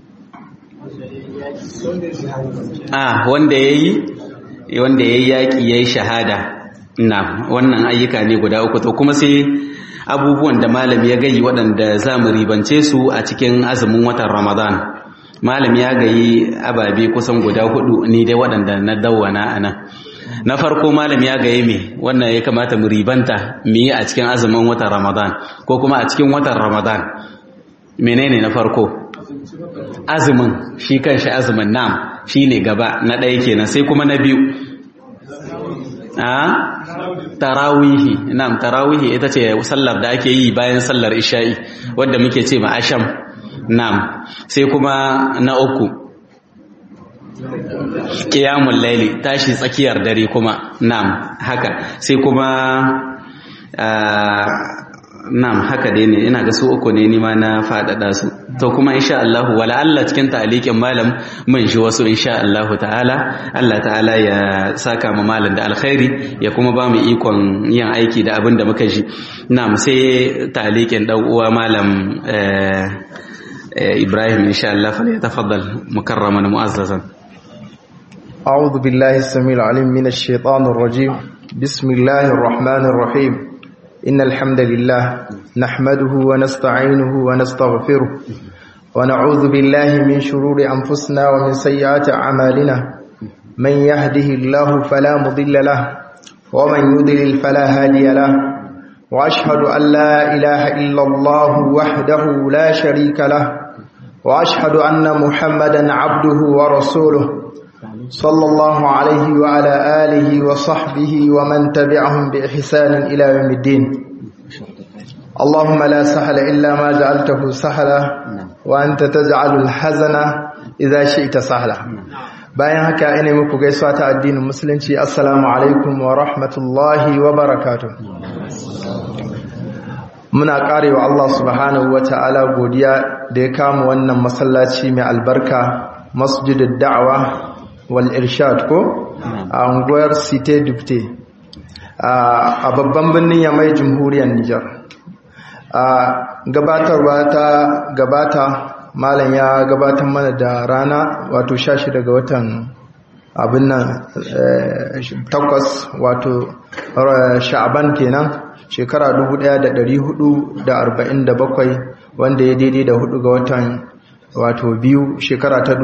a wanda ya yi wanda ya yi yaƙi ya yi shahada na wannan ayyuka ne guda uku to kuma sai abubuwan da malam ya gayi waɗanda za mu ribance su a cikin azumin watan ramadan malam ya gayi ababe kusan guda hudu ni dai waɗanda na dawwana a nan na farko malam ya gaye me wannan ya kamata mu ribanta mu yi a cikin azumin watan ramadan ko kuma a cikin watan ramadan menene na farko azumin shi kanshi azumin nam shi ne gaba na ɗaya kenan sai kuma na biyu a tarawihi nam tarawihi ita ce sallar da ake yi bayan sallar isha'i wadda muke ce ma asham nam sai kuma na uku ƙiyamun laili tashi tsakiyar dare kuma nam haka sai kuma Na'am haka dai ne ina ga su uku ne nima na faɗaɗa su to kuma insha Allah wala Allah cikin ta'alikin malam mun shi wasu insha Allah ta'ala Allah ta'ala ya saka mu malam da alkhairi ya kuma ba mu ikon yin aiki da abin da muka ji na'am sai ta'alikin dan uwa malam Ibrahim insha Allah fa ya tafaddal mukarraman mu'azzazan أعوذ بالله السميع العليم من الشيطان الرجيم بسم الله الرحمن الرحيم إن الحمد لله نحمده ونستعينه ونستغفره ونعوذ بالله من شرور أنفسنا ومن سيئات أعمالنا من يهده الله فلا مضل له ومن يضلل فلا هادي له وأشهد أن لا إله إلا الله وحده لا شريك له وأشهد أن محمدا عبده ورسوله صلى الله عليه وعلى آله وصحبه ومن تبعهم بإحسان إلى يوم الدين اللهم لا سهل إلا ما جعلته سهلا وأنت تجعل الحزن إذا شئت سهلا bayan haka ina muku gaisuwa ta addinin musulunci assalamu alaikum wa rahmatullahi wa barakatuh muna karewa Allah subhanahu wa ta'ala godiya da ya kama wannan masallaci mai albarka masjidud da'wa wal irshad ko a unguwar cité dubte a babban birnin yamai jamhuriyar Nijar a gabatarwa ta gabata malam ya gabatar mana da rana wato shashi daga watan abin nan takwas wato sha'aban kenan shekara 1447 wanda ya daidai da hudu ga watan wato biyu shekara ta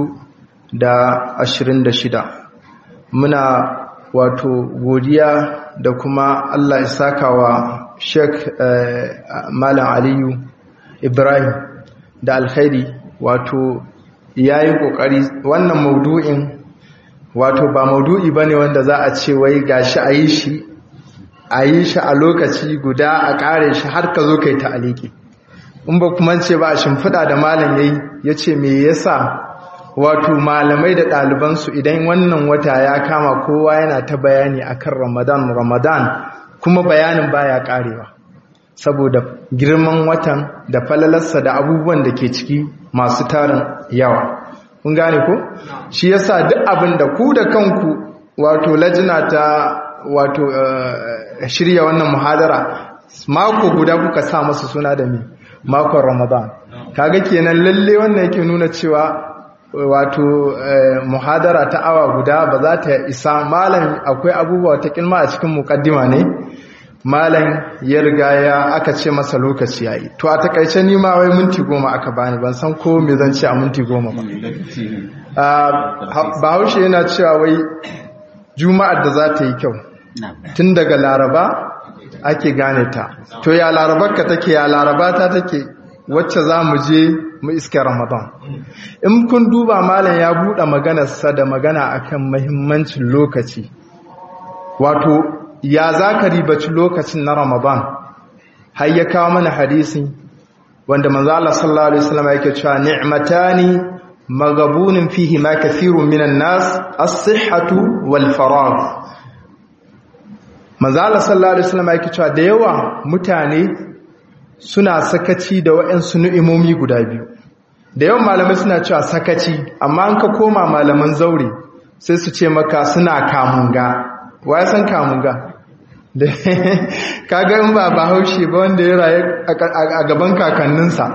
2026 muna wato godiya da kuma Allah ya saka wa Sheikh Malam Aliyu Ibrahim da alkhairi wato yayi kokari wannan maudu'in wato ba maudu'i bane wanda za a ce wai gashi a yi shi a yi shi a lokaci guda a kare shi har ka zo kai ta aliki in ba kuma ce ba a shimfiɗa da malam yayi yace me yasa wato malamai da ɗalibansu idan wannan wata ya kama kowa yana ta bayani akan Ramadan Ramadan kuma bayanin baya karewa saboda girman watan da falalarsa da abubuwan da ke ciki masu tarin yawa kun gane ko shi yasa duk abin da ku da kanku wato lajina ta wato shirya wannan muhadara mako guda kuka sa masa suna da me makon ramadan kaga kenan lalle wannan yake nuna cewa wato muhadara ta awa guda ba za ta isa malam akwai abubuwa ta kilma a cikin mukaddima ne malam ya riga ya aka ce masa lokaci yayi to a takaice ni ma wai minti goma aka bani ban san ko me zan ce a minti goma ba bahaushe yana cewa wai juma'ar da za ta yi kyau tun daga laraba ake gane ta to ya larabarka take ya laraba ta take wacce za mu je mu iske ramadan in kun duba malam ya buɗe maganarsa da magana akan mahimmancin lokaci wato ya za ka ribaci lokacin na ramadan har ya kawo mana hadisi wanda manzala sallallahu alaihi wasallam yake cewa ni'matani magabunin fihi ma kathirun minan nas as-sihhatu wal faragh manzala sallallahu alaihi wasallam yake cewa da yawa mutane suna sakaci da waɗansu ni'imomi guda biyu da yawan malamai suna cewa sakaci amma an ka koma malaman zaure sai su ce maka suna kamunga wa ya san kamunga da kaga in ba bahaushe ba wanda ya raye a gaban kakanninsa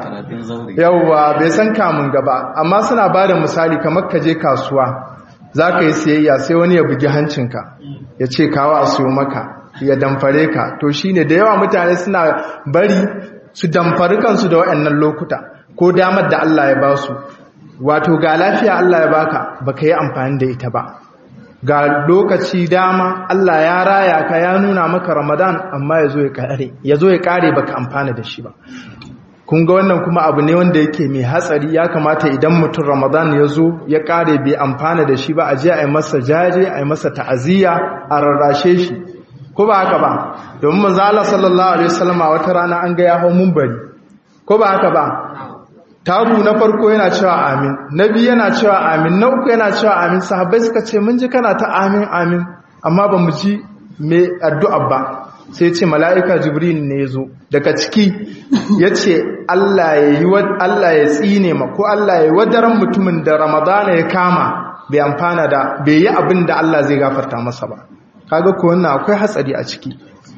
yauwa bai san kamunga ba amma suna ba da misali kamar ka je kasuwa za ka yi siyayya sai wani ya bugi hancinka ya ce kawo a siyo maka ya damfare ka to shine da yawa mutane suna bari su damfari kansu da waɗannan lokuta ko damar da Allah ya ba su wato ga lafiya Allah ya baka baka yi amfani da ita ba ga lokaci dama Allah ya raya ka ya nuna maka Ramadan amma yazo ya kare yazo ya kare baka amfana da shi ba kun ga wannan kuma abu ne wanda yake mai hatsari ya kamata idan mutum Ramadan ya zo ya kare bai amfana da shi ba a je a yi masa jaje a yi masa ta'aziyya a rarrashe shi ko ba haka ba domin manzo Allah sallallahu alaihi wasallam wata rana an ga ya hau munbari ko ba haka ba tabu na farko yana cewa amin na biyu yana cewa amin na uku yana cewa amin sahabbai suka ce mun ji kana ta amin amin amma ba mu ji me addu'a ba sai ce mala'ika jibril ne ya zo daga ciki ya ce Allah ya yi Allah ya tsine ma ko Allah ya yi wadaran mutumin da ramadana ya kama bai amfana da bai yi abin da Allah zai gafarta masa ba kaga ko wannan akwai hatsari a ciki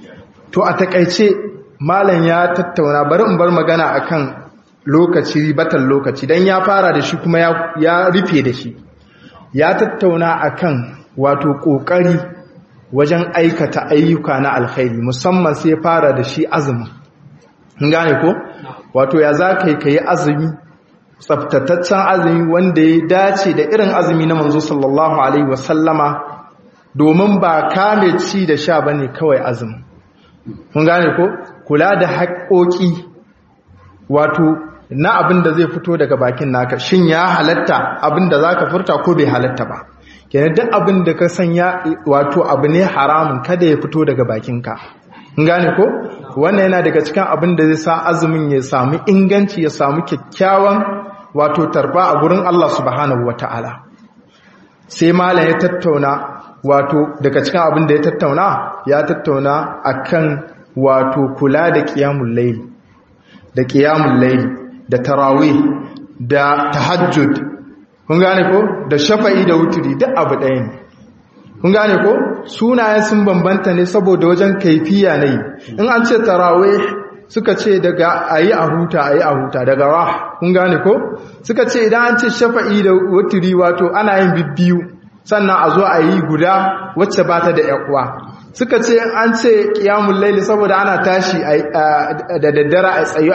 to a takaice malam ya tattauna bari in bar magana akan lokaci batan lokaci dan ya fara da shi kuma ya rufe da shi ya tattauna akan wato kokari wajen aikata ayyuka na alkhairi musamman sai fara da shi azumi gane ko wato ya za ka yi ka yi azumi tsaftataccen azumi wanda ya dace da irin azumi na manzo sallallahu alaihi wasallama domin ba kame ci da sha bane kawai azumi kun gane ko kula da haƙoƙi wato na abin da zai fito daga bakin naka shin ya halatta abin da zaka furta ko bai halatta ba kenan duk abin da ka sanya wato abu ne haramun kada ya fito daga bakinka in gane ko wannan yana daga cikin abin da zai sa azumin ya samu inganci ya samu kyakkyawan wato tarba a gurin Allah subhanahu wataala sai malam ya tattauna wato daga cikin abin da ya tattauna ya tattauna akan wato kula da qiyamul layl da qiyamul layl da tarawih da tahajjud kun gane ko da shafa'i da wuturi duk abu ɗaya ne kun gane ko sunaye sun bambanta ne saboda wajen kaifiya ne in an ce tarawih suka ce daga ayi a huta ayi a huta daga rah kun gane ko suka ce idan an ce shafa'i da wuturi wato ana yin bibbiyu sannan a zo a yi guda wacce ba ta da yakuwa suka ce an ce qiyamul layli saboda ana tashi da daddare a tsayu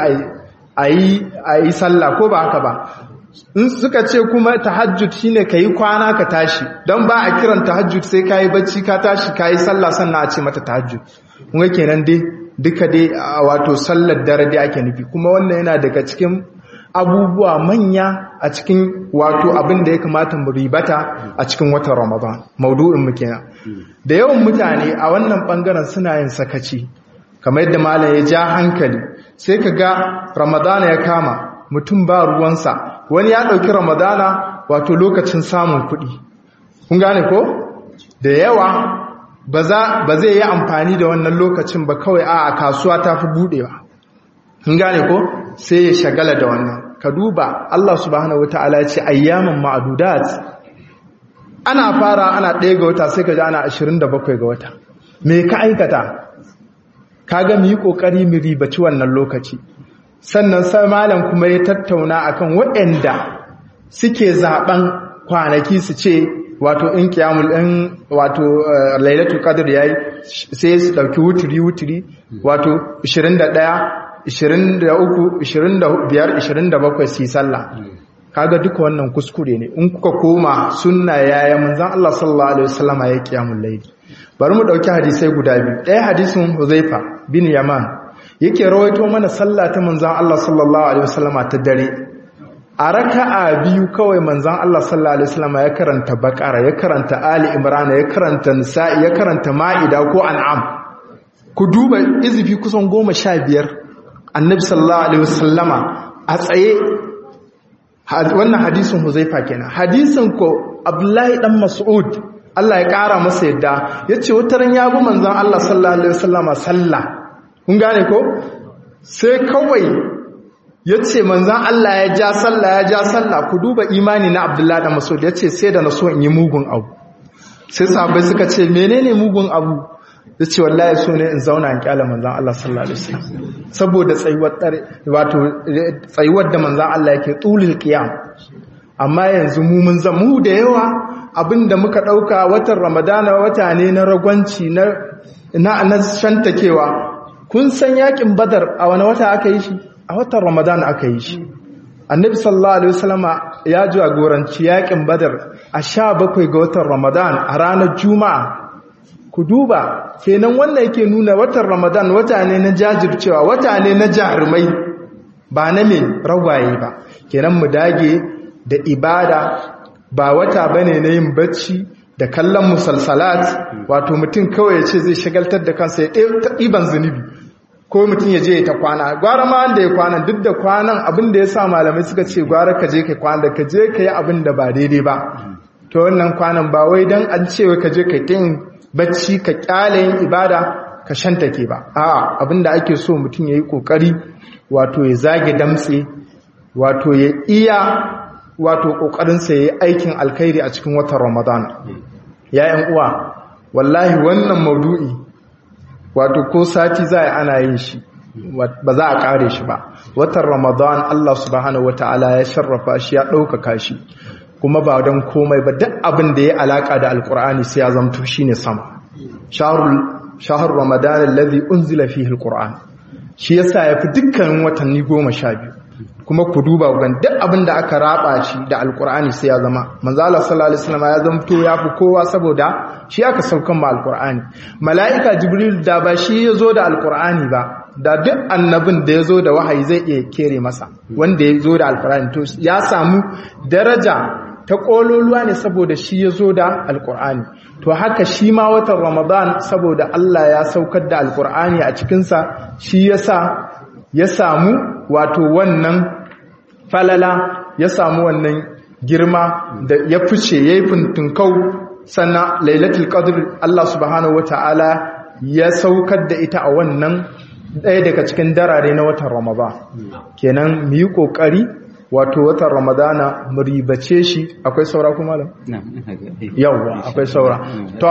a yi sallah ko ba haka ba in suka ce kuma tahajjud shine kayi kwana ka tashi don ba a kiran tahajjud sai kayi bacci ka tashi kayi sallah sannan a ce mata tahajjud kuma kenan dai duka dai wato sallar dare dai ake nufi kuma wannan yana daga cikin abubuwa manya a cikin wato abin da ya kamata mu ribata a cikin watan Ramadan maudu'in mu kenan da yawan mutane a wannan bangaren suna yin sakaci kamar yadda malam ya ja hankali sai ka ga Ramadana ya kama mutum ba ruwansa wani ya ɗauki ramadana wato lokacin samun kuɗi kun gane ko da yawa ba zai yi amfani da wannan lokacin ba kawai a kasuwa ta fi buɗewa kun gane ko sai ya shagala da wannan ka duba Allah subhanahu wata'ala ce ayyaman ma'adudat ana fara ana ɗaya ga wata sai ka ji ana 27 ga wata me ka aikata ka ga mu yi ƙoƙari mu ribaci wannan lokaci sannan sai malam kuma ya tattauna akan waɗanda suke zaben kwanaki su ce wato in kiyamul in wato lailatul qadr yayi sai su dauki wuturi wuturi wato 21 23 25 27 su sallah kaga duka wannan kuskure ne in kuka koma sunna yaya manzon Allah sallallahu alaihi wasallama ya kiyamul layl bari mu dauki hadisai guda biyu ɗaya hadisin Huzaifa bin Yaman yake rawaito mana sallah ta manzon Allah sallallahu alaihi wasallama ta dare a raka'a biyu kawai manzon Allah sallallahu alaihi wasallama ya karanta Baqara ya karanta Ali Imran ya karanta Nisa'i ya karanta Ma'ida ko An'am ku duba izifi kusan goma sha biyar annabi sallallahu alaihi wasallama a tsaye wannan hadisin Huzaifa kenan hadisin ko Abdullahi dan Mas'ud Allah ya kara masa yadda yace wataran ya bi manzon Allah sallallahu alaihi wasallama sallah kun gane ko sai kawai ya ce manzan Allah ya ja sallah ya ja sallah ku duba imani na abdullahi da maso ya ce sai da na so in yi mugun abu sai sahabai suka ce menene mugun abu ya ce wallahi so ne in zauna in kyala manzan Allah sallallahu alaihi wasallam saboda tsayuwar wato tsayuwar da manzan Allah yake tulil qiyam amma yanzu mu mun zama mu da yawa abinda muka dauka watan ramadana wata ne na ragwanci na na na shantakewa kun san yakin badar a wani wata aka yi shi a watan ramadan aka yi shi annabi sallallahu alaihi wasallama ya jagoranci yakin badar a sha bakwai ga watan ramadan a ranar juma'a ku duba kenan wannan yake nuna watan ramadan wata ne na jajircewa wata ne na jarumai ba na mai ragwaye ba kenan mu dage da ibada ba wata bane na yin bacci da kallon musalsalat wato mutum kawai ya ce zai shagaltar da kansa ya ɗiban zunubi ko mutum ya je ya ta kwana gwara ma wanda ya kwana duk da kwanan abin da ya sa malamai suka ce gwara ka je ka kwana da ka je ka yi abin da ba daidai ba to wannan kwanan ba wai don an ce ka je ka yin bacci ka kyale yin ibada ka shantake ba a'a abin da ake so mutum ya yi kokari wato ya zage damtse wato ya iya wato kokarinsa ya yi aikin alkhairi a cikin watan ramadan ya yan uwa wallahi wannan maudu'i wato ko sati za a ana yin shi ba za a kare shi ba watan ramadan Allah subhanahu wataala ya sharrafa shi ya ɗaukaka shi kuma ba don komai ba duk abin da ya alaka da alkur'ani sai ya zamto shine sama shahrul ramadan alladhi unzila fihi alquran shi yasa yafi dukkanin watanni goma sha biyu kuma ku duba gan duk abin da aka raba shi da alkur'ani sai ya zama manzo Allah sallallahu alaihi wasallam ya zamto yafi kowa saboda shi aka saukan ma alkur'ani mala'ika jibril da ba shi ya zo da alkur'ani ba da duk annabin da ya zo da wahayi zai iya kere masa wanda ya zo da alkur'ani to ya samu daraja ta ƙololuwa ne saboda shi ya zo da alkur'ani to haka shi ma watan ramadan saboda Allah ya saukar da alkur'ani a cikinsa shi ya sa ya samu wato wannan falala ya samu wannan girma da ya fice ya yi fintinkau sannan lailatul qadr Allah subhanahu wata'ala ya saukar da ita a wannan ɗaya daga cikin darare na watan ramadan kenan mu yi ƙoƙari wato watan ramadana mu ribace shi akwai saura kuma malam yawwa akwai saura to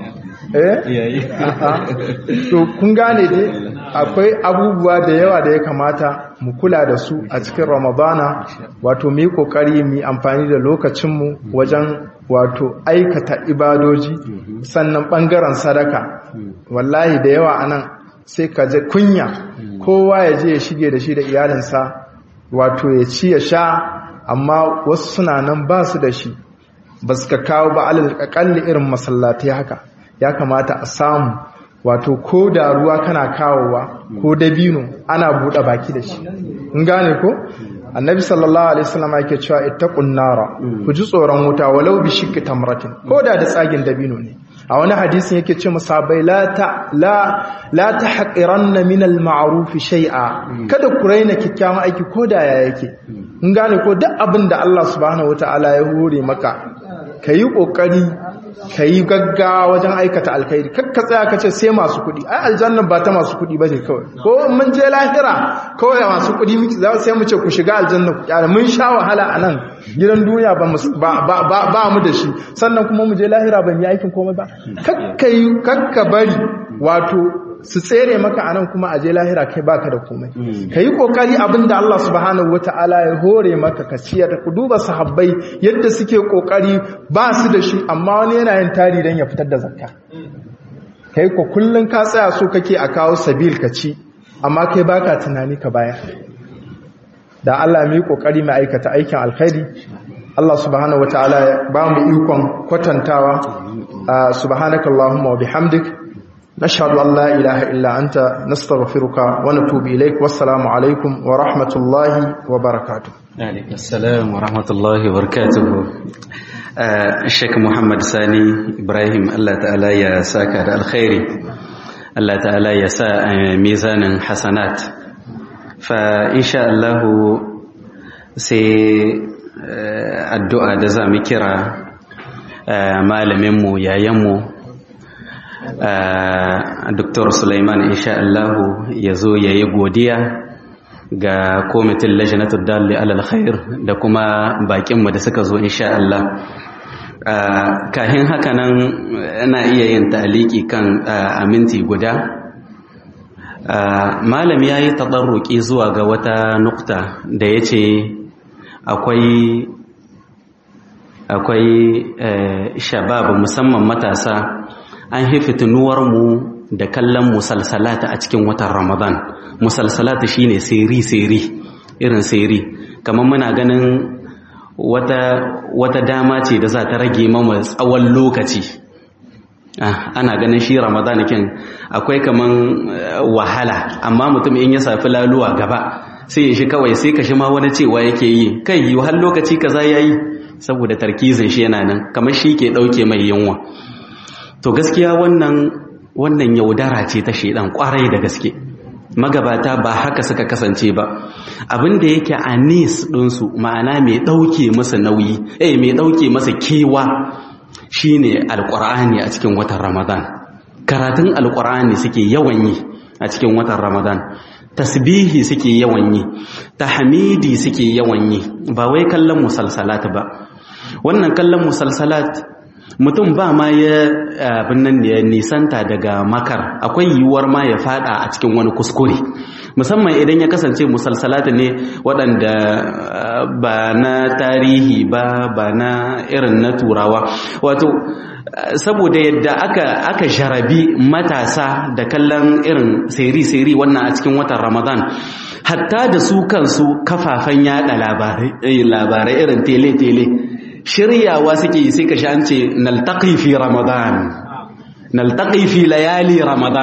eh to kun gane dai akwai abubuwa da yawa da ya kamata mu kula da su a cikin ramadana wato mu yi kokari mu amfani da lokacinmu wajen wato aikata ibadoji sannan bangaren sadaka wallahi da yawa anan sai ka je kunya kowa ya je ya shige da shi da iyalinsa wato ya ci ya sha amma wasu suna nan ba su da shi ba su ka kawo ba alal irin masallatai haka ya kamata a samu wato ko da ruwa kana kawowa ko dabino ana buɗe baki da shi in gane ko annabi sallallahu alaihi wasallam yake cewa ittaqun nara ku ji tsoron wuta walau bi shikki tamratin ko da da tsagin dabino ne a wani hadisin yake ce musabai la ta la la tahqiranna min al ma'ruf shay'a kada ku raina kikkiawan aiki ko da ya yake in gane ko duk abin da Allah subhanahu wataala ya hore maka kayi kokari ka yi gaggawa wajen aikata alkhairi kakka tsaya ka ce sai masu kuɗi ai aljanna ba ta masu kuɗi ba ce kawai ko mun je lahira kawai masu kuɗi za sai mu ce ku shiga aljanna ku kyara mun sha wahala a nan gidan duniya ba mu da shi sannan kuma mu je lahira ban yi aikin komai ba kakka yi kakka bari wato su tsere maka anan kuma aje lahira kai baka da komai ka yi kokari abinda Allah subhanahu wata'ala ya hore maka ka ciyar ku duba sahabbai yadda suke kokari ba su da shi amma wani yana yin tari don ya fitar da zakka kai ko kullun ka tsaya so kake a kawo sabil ka ci amma kai baka tunani ka baya da Allah mu yi kokari mu aikata aikin alkhairi Allah subhanahu wata'ala ya ba mu ikon kwatantawa subhanakallahumma wa bihamdika نشهد أن لا إله إلا أنت نستغفرك ونتوب إليك والسلام عليكم ورحمة الله وبركاته عليك السلام ورحمة الله وبركاته الشيخ محمد ساني إبراهيم الله تعالى يا ساكر الخير الله تعالى يا سا ميزان حسنات فإن شاء الله سي الدعاء da za mu kira malaminmu yayanmu Dr. Sulaiman insha Allahu ya zo ya yi godiya ga komitin lajinatul dalli alal khair da kuma bakinmu da suka zo insha Allah kahin haka nan ana iya yin taliki kan aminti guda malam ya yi taɗarruki zuwa ga wata nukta da ya ce akwai akwai shabab musamman matasa an haifi mu da kallon musalsalata a cikin watan ramadan musalsalata shine seri-seri irin seri kamar muna ganin wata, wata dama ce da za ta rage mama tsawon lokaci ah, ana ganin shi ramadan kin akwai kaman uh, wahala amma mutum in ya safi laluwa gaba sai ya shi kawai sai ka shi ma wani cewa yake yi kai yi har lokaci kaza yayi saboda tarkizin shi yana nan kamar shi ke dauke mai yunwa to gaskiya wannan wannan yaudara ce ta shedan kwarai da gaske magabata ba haka suka kasance ba abin da yake anis ɗinsu ma'ana mai ɗauke masa nauyi eh mai ɗauke masa kewa shine alƙur'ani a cikin watan ramadan karatun alƙur'ani suke yawan yi a cikin watan ramadan tasbihi suke yawan yi tahmidi suke yawan yi ba wai kallon musalsalat ba wannan kallon musalsalat mutum ba ma ya abin nan ya nisanta daga makar akwai yiwuwar ma ya fada a cikin wani kuskure musamman idan ya kasance musalsalata ne waɗanda ba na tarihi ba ba na irin na turawa wato saboda yadda aka aka jarabi matasa da kallon irin seri-seri wannan a cikin watan ramadan hatta da su kansu kafafen yada labarai irin tele-tele shiryawa suke yi sai ka sha an ce naltaqi fi ramadan naltaqi fi layali ramadan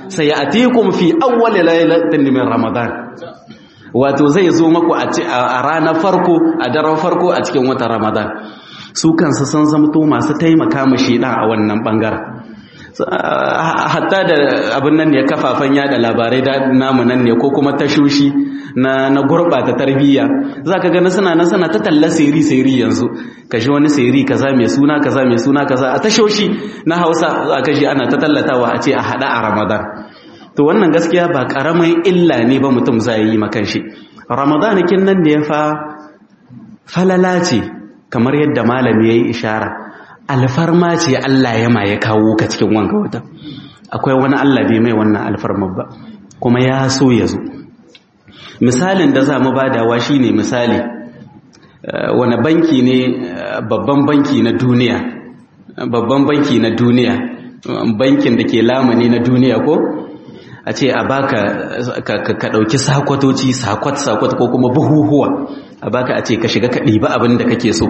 sayatikum fi awwal lailatin min ramadan wato zai zo maku a ranar farko a daren farko a cikin watan ramadan su kansu sun zamto masu taimaka ma shedan a wannan bangaren hatta da abin nan ne kafafen yada labarai da namu nan ne ko kuma tashoshi na na gurbata tarbiyya zaka ga suna nan suna ta talla seri seri yanzu kashi wani seri kaza mai suna kaza mai suna kaza a tashoshi na Hausa zaka ji ana ta tallatawa a ce a hada a Ramadan to wannan gaskiya ba karamin illa ne ba mutum zai yi makan shi Ramadan kin nan ne fa falala ce kamar yadda malami yayi ishara alfarma ce Allah ya ma ya kawo ka cikin wanga wata akwai wani Allah bai mai wannan alfarma ba kuma ya so ya zo misalin da za mu badawa shine misali wani banki ne babban banki na duniya babban banki na duniya bankin da ke lamani na duniya ko a ce a baka ka ɗauki sakwatoci sakwat-sakwat ko kuma buhuhuwa a baka a ce ka shiga ka ɗiba abin da kake so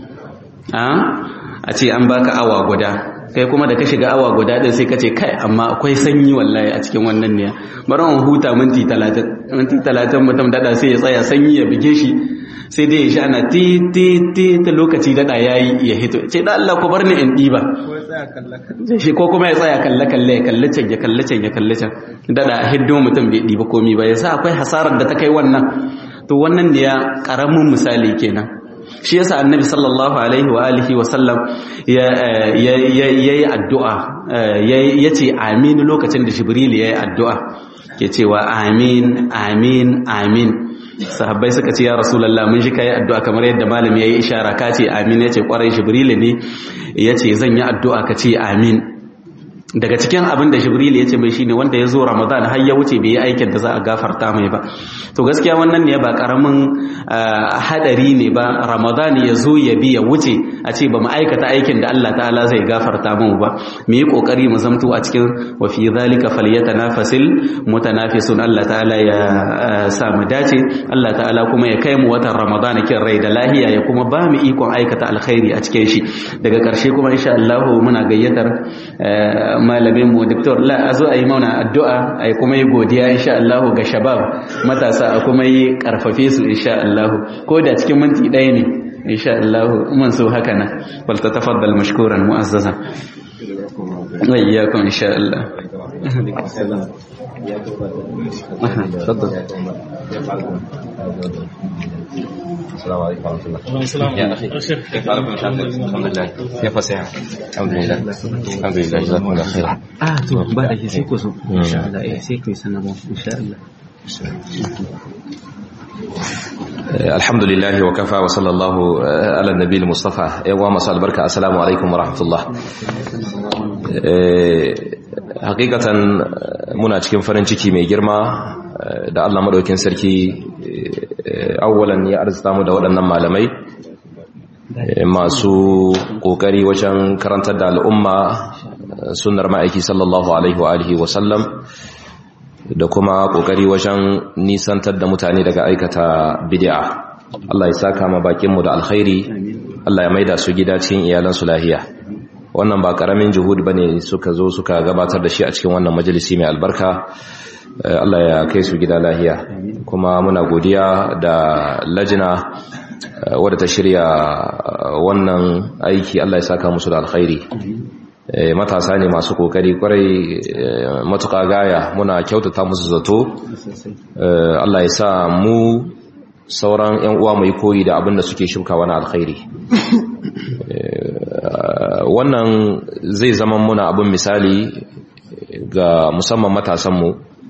a ce an baka awa guda kai kuma da ka shiga awa guda din sai ka ce kai amma akwai sanyi wallahi a cikin wannan ne bari mu huta minti 30 minti 30 mutum dada sai ya tsaya sanyi ya bige shi sai dai ya sha ana ti ti ti ta lokaci dada yayi ya hito ce da Allah ku bar ni in diba shi ko kuma ya tsaya kalle kalle ya kalle can ya kalle can ya kalle can dada hiddo mutum bai diba komai ba yasa akwai hasarar da ta kai wannan to wannan ne ya karamin misali kenan shi yasa annabi sallallahu alaihi wa alihi wa sallam yayi addu'a yace amin lokacin da jibril yayi addu'a ke cewa amin amin amin sahabbai suka ce ya rasulullah mun ji kai addu'a kamar yadda malami yayi ishara ka ce amin yace kwarai jibril ne yace zan yi addu'a ka ce amin daga cikin abin da jibril ya ce mai shine wanda ya zo ramadan har ya wuce bai yi aikin da za a gafarta mai ba to gaskiya wannan ne ba karamin hadari ne ba ramadan ya zo ya bi ya wuce a ce ba mu aikata aikin da Allah ta'ala zai gafarta mu ba mu yi kokari mu zamto a cikin wa fi zalika falyatanafasil mutanafisun Allah ta'ala ya sa mu dace Allah ta'ala kuma ya kai mu watan ramadan kin rai da lahiya ya kuma ba mu ikon aikata alkhairi a cikin shi daga karshe kuma insha Allah muna gayyatar malamin mu doktor la a zo a yi mauna addu'a a yi kuma yi godiya insha Allah ga shabab matasa a kuma yi karfafe su insha Allah ko da cikin minti ɗaya ne insha Allah mun so haka na wal tatafaddal mashkuran mu'azzaza wa iyyakum insha Allah السلام عليكم ورحمة الله يا أخي كيف حالك من شاطر الحمد لله كيف الصحة الحمد لله الحمد لله جزاكم الله خيرا ah to ba da sai ku so insha Allah eh sai ku sanarwa insha Allah الحمد لله وكفى وصلى الله على النبي المصطفى يا مساء البركة السلام عليكم ورحمة الله hakikatan muna cikin farin ciki mai girma da Allah madaukin sarki awwalan ya arzuta mu da waɗannan malamai masu kokari wajen karantar da al'umma sunnar ma'aiki sallallahu alaihi wa alihi wa sallam da kuma kokari wajen nisantar da mutane daga aikata bid'a Allah ya saka ma bakin mu da alkhairi Allah ya maida su gida cikin iyalansu lahiya wannan ba karamin juhud bane suka zo suka gabatar da shi a cikin wannan majalisi mai albarka Allah ya kai su gida lahiya kuma muna godiya da lajina wadda ta shirya wannan aiki Allah ya saka musu da alkhairi matasa ne masu kokari kwarai matuƙa gaya muna kyautata musu zato Allah ya sa mu sauran 'yan uwa mai koyi da abin da suke shuka wani alkhairi wannan zai zama muna abin misali ga musamman matasanmu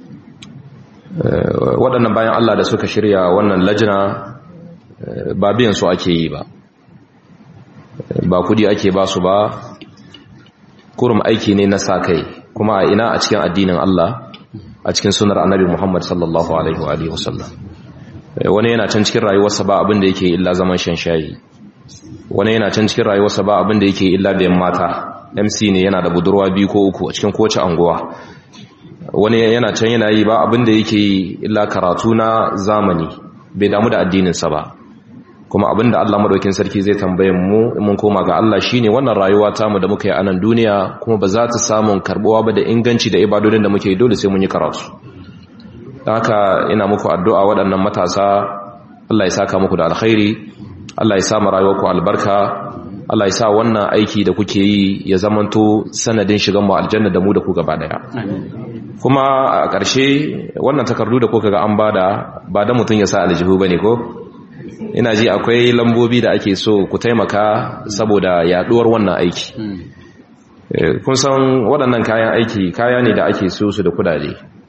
waɗannan bayan Allah da suka shirya wannan lajina ba biyan su ake yi ba ba kudi ake ba su ba kurum aiki ne na sa kai kuma a ina a cikin addinin Allah a cikin sunar annabi Muhammad sallallahu alaihi wa sallam wani yana can cikin rayuwarsa ba abin da yake illa zaman shan shayi wani yana can cikin rayuwarsa ba abin da yake illa biyan mata mc ne yana da budurwa biyu ko uku a cikin kowace anguwa wani yana can yana yi ba abin da yake illa karatu na zamani bai damu da addininsa ba kuma abinda Allah madaukin sarki zai tambaye mu in mun koma ga Allah shine wannan rayuwa ta mu da muka yi a nan duniya kuma ba za ta samu karbuwa ba da inganci da ibadodin da muke yi dole sai mun yi karatu haka ina muku addu'a waɗannan matasa Allah ya saka muku da alkhairi Allah ya sa mu rayuwarku albarka Allah ya sa wannan aiki da kuke yi ya zamanto sanadin shigan mu aljanna da mu da ku gaba daya kuma a ƙarshe wannan takardu da kuka ga an bada ba da mutum ya sa aljihu bane ko ina ji akwai lambobi da ake so ku taimaka saboda yaduwar wannan aiki kun san waɗannan kayan aiki kaya ne da ake so su da kudade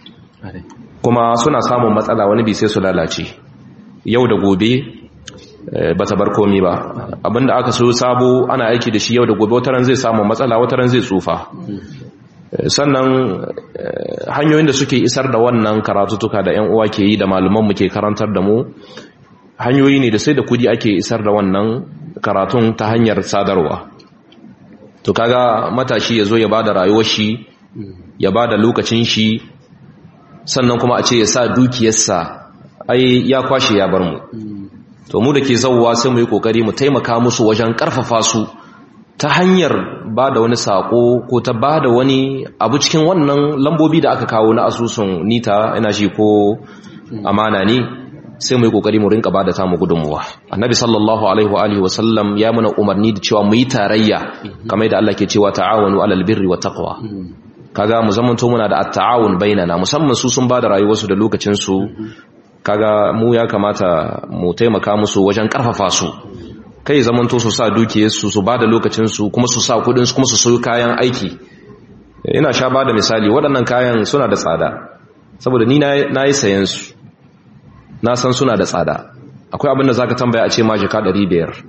kuma suna samun matsala wani bi sai su lalace yau da gobe ba ta bar komi ba abinda aka so sabo ana aiki da shi yau da gobe wataran zai samu matsala wataran zai tsufa sannan hanyoyin da suke isar da wannan karatutuka da yan uwa ke yi da malamanmu ke karantar da mu hanyoyi ne da sai da kudi ake isar da wannan karatun ta hanyar sadarwa to kaga matashi ya zo ya bada rayuwar shi ya bada lokacin shi sannan kuma a ce ya sa dukiyarsa ai ya kwashe ya bar mu to mu da ke zauwa sai mu yi kokari mu taimaka musu wajen karfafa su ta hanyar ba da wani sako ko ta ba da wani abu cikin wannan lambobi da aka kawo na asusun nita ina shi ko amana ne sai mu yi kokari mu rinka bada tamu gudunmuwa annabi sallallahu alaihi wa alihi wasallam ya muna umarni da cewa mu yi tarayya kamar da Allah ke cewa ta'awanu alal birri wa taqwa kaga mu zamanto muna da at-ta'awun bainana musamman su sun bada rayuwarsu da lokacin su kaga mu ya kamata mu taimaka musu wajen karfafa su kai zamanto su sa dukiyarsu su bada lokacin su kuma su sa kudin su kuma su sayo kayan aiki ina sha bada misali waɗannan kayan suna da tsada saboda ni na yi sayan su na san suna da tsada akwai abin da za ka tambaya a ce ma jika 500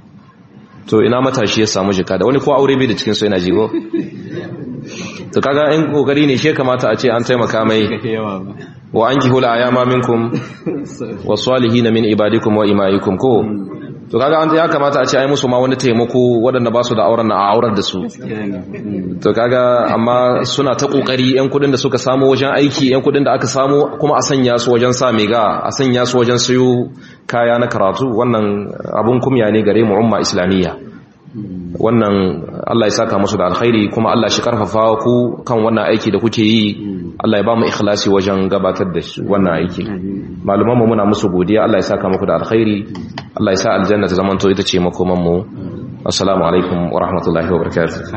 to ina matashi ya samu jika da wani ko aure bai da cikinsu yana jigo to kaga in kokari ne she kamata a ce an taimaka mai wa an kihula ayama minkum wa salihin min ibadikum wa imaikum ko to kaga an ya kamata a ce ai musu ma wani taimako waɗanda ba su da auren na a aurar da su to kaga amma suna ta kokari yan kudin da suka samu wajen aiki yan kudin da aka samu kuma a sanya su wajen sa mega a sanya su wajen sayo kaya na karatu wannan abun kumya ne gare mu umma islamiyya wannan Allah ya saka musu da alkhairi kuma Allah shi karfafa ku kan wannan aiki da kuke yi Allah ya ba mu ikhlasi wajen gabatar da wannan aiki maluman mu muna musu godiya Allah ya saka muku da alkhairi Allah ya sa aljanna ta zamanto ita ce makoman mu assalamu alaikum wa rahmatullahi wa barakatuh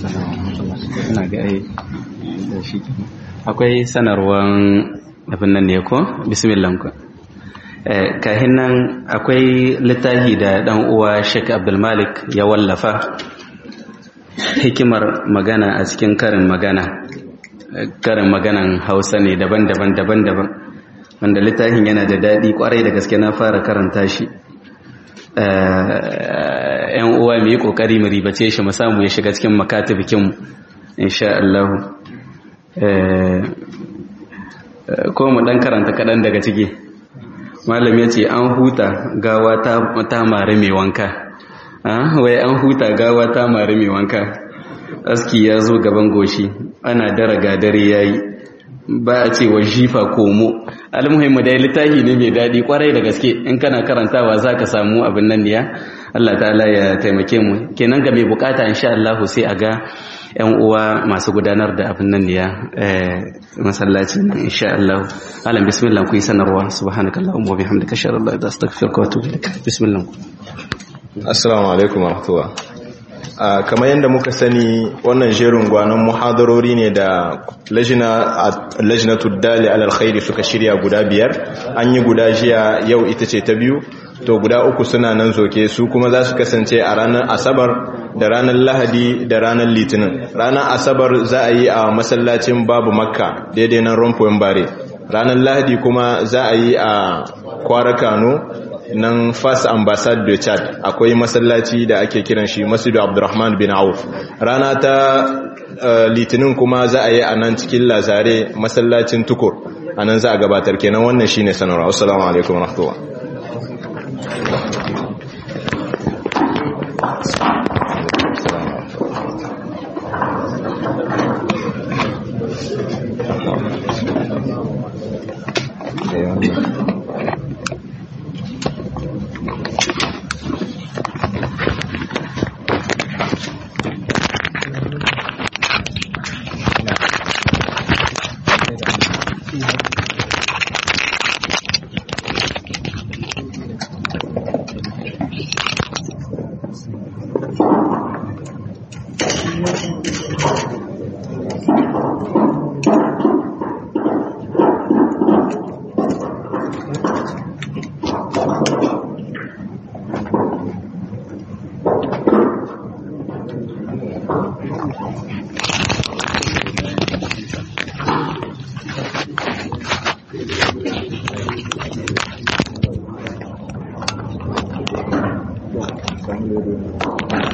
akwai sanarwan abin nan ne ko bismillah ku kahin nan akwai littafi da dan uwa Sheikh Abdul Malik ya wallafa hikimar magana a cikin karin magana karin maganan Hausa ne daban-daban daban-daban wanda littafin yana da daɗi kwarai da gaske na fara karanta shi ‘yan uwa mu yi ƙoƙari mu ribace shi mu samu ya shiga cikin makatibikinmu insha Allah ko mu ɗan karanta kaɗan daga ciki malam ya ce an huta gawa ta mari mai wanka wai an huta gawa ta mari mai wanka aski ya zo gaban goshi ana dara gadare ya yi ba a ce wa jifa komo almuhimmu dai littafi ne mai daɗi kwarai da gaske in kana karantawa za ka samu abin nan ya Allah ta'ala ya taimake mu kenan ga mai bukata insha Allah sai a ga yan uwa masu gudanar da abin nan ya masallaci nan insha Allah alam bismillah ku yi sanarwa subhanakallahumma wa bihamdika ashhadu an la ilaha illa anta astaghfiruka wa atubu ilaik bismillah assalamu alaikum wa rahmatullah kamar yadda muka sani wannan jerin gwanon muhadarori ne da lajinatul dali alal khairi suka shirya guda biyar an yi guda jiya yau ita ce ta biyu to guda uku suna nan zoke su kuma za su kasance a ranar asabar da ranar lahadi da ranar litinin ranar asabar za a yi a masallacin babu makka daidai nan rompoin bare ranar lahadi kuma za a yi a kwara kano nan first ambassade de chad akwai masallaci da ake kiran shi masjidu abdurrahman bin auf rana ta litinin kuma za a yi a nan cikin lazare masallacin tukur a nan za a gabatar kenan wannan shine sanarwa assalamu alaikum warahmatullahi Thank you. Thank you.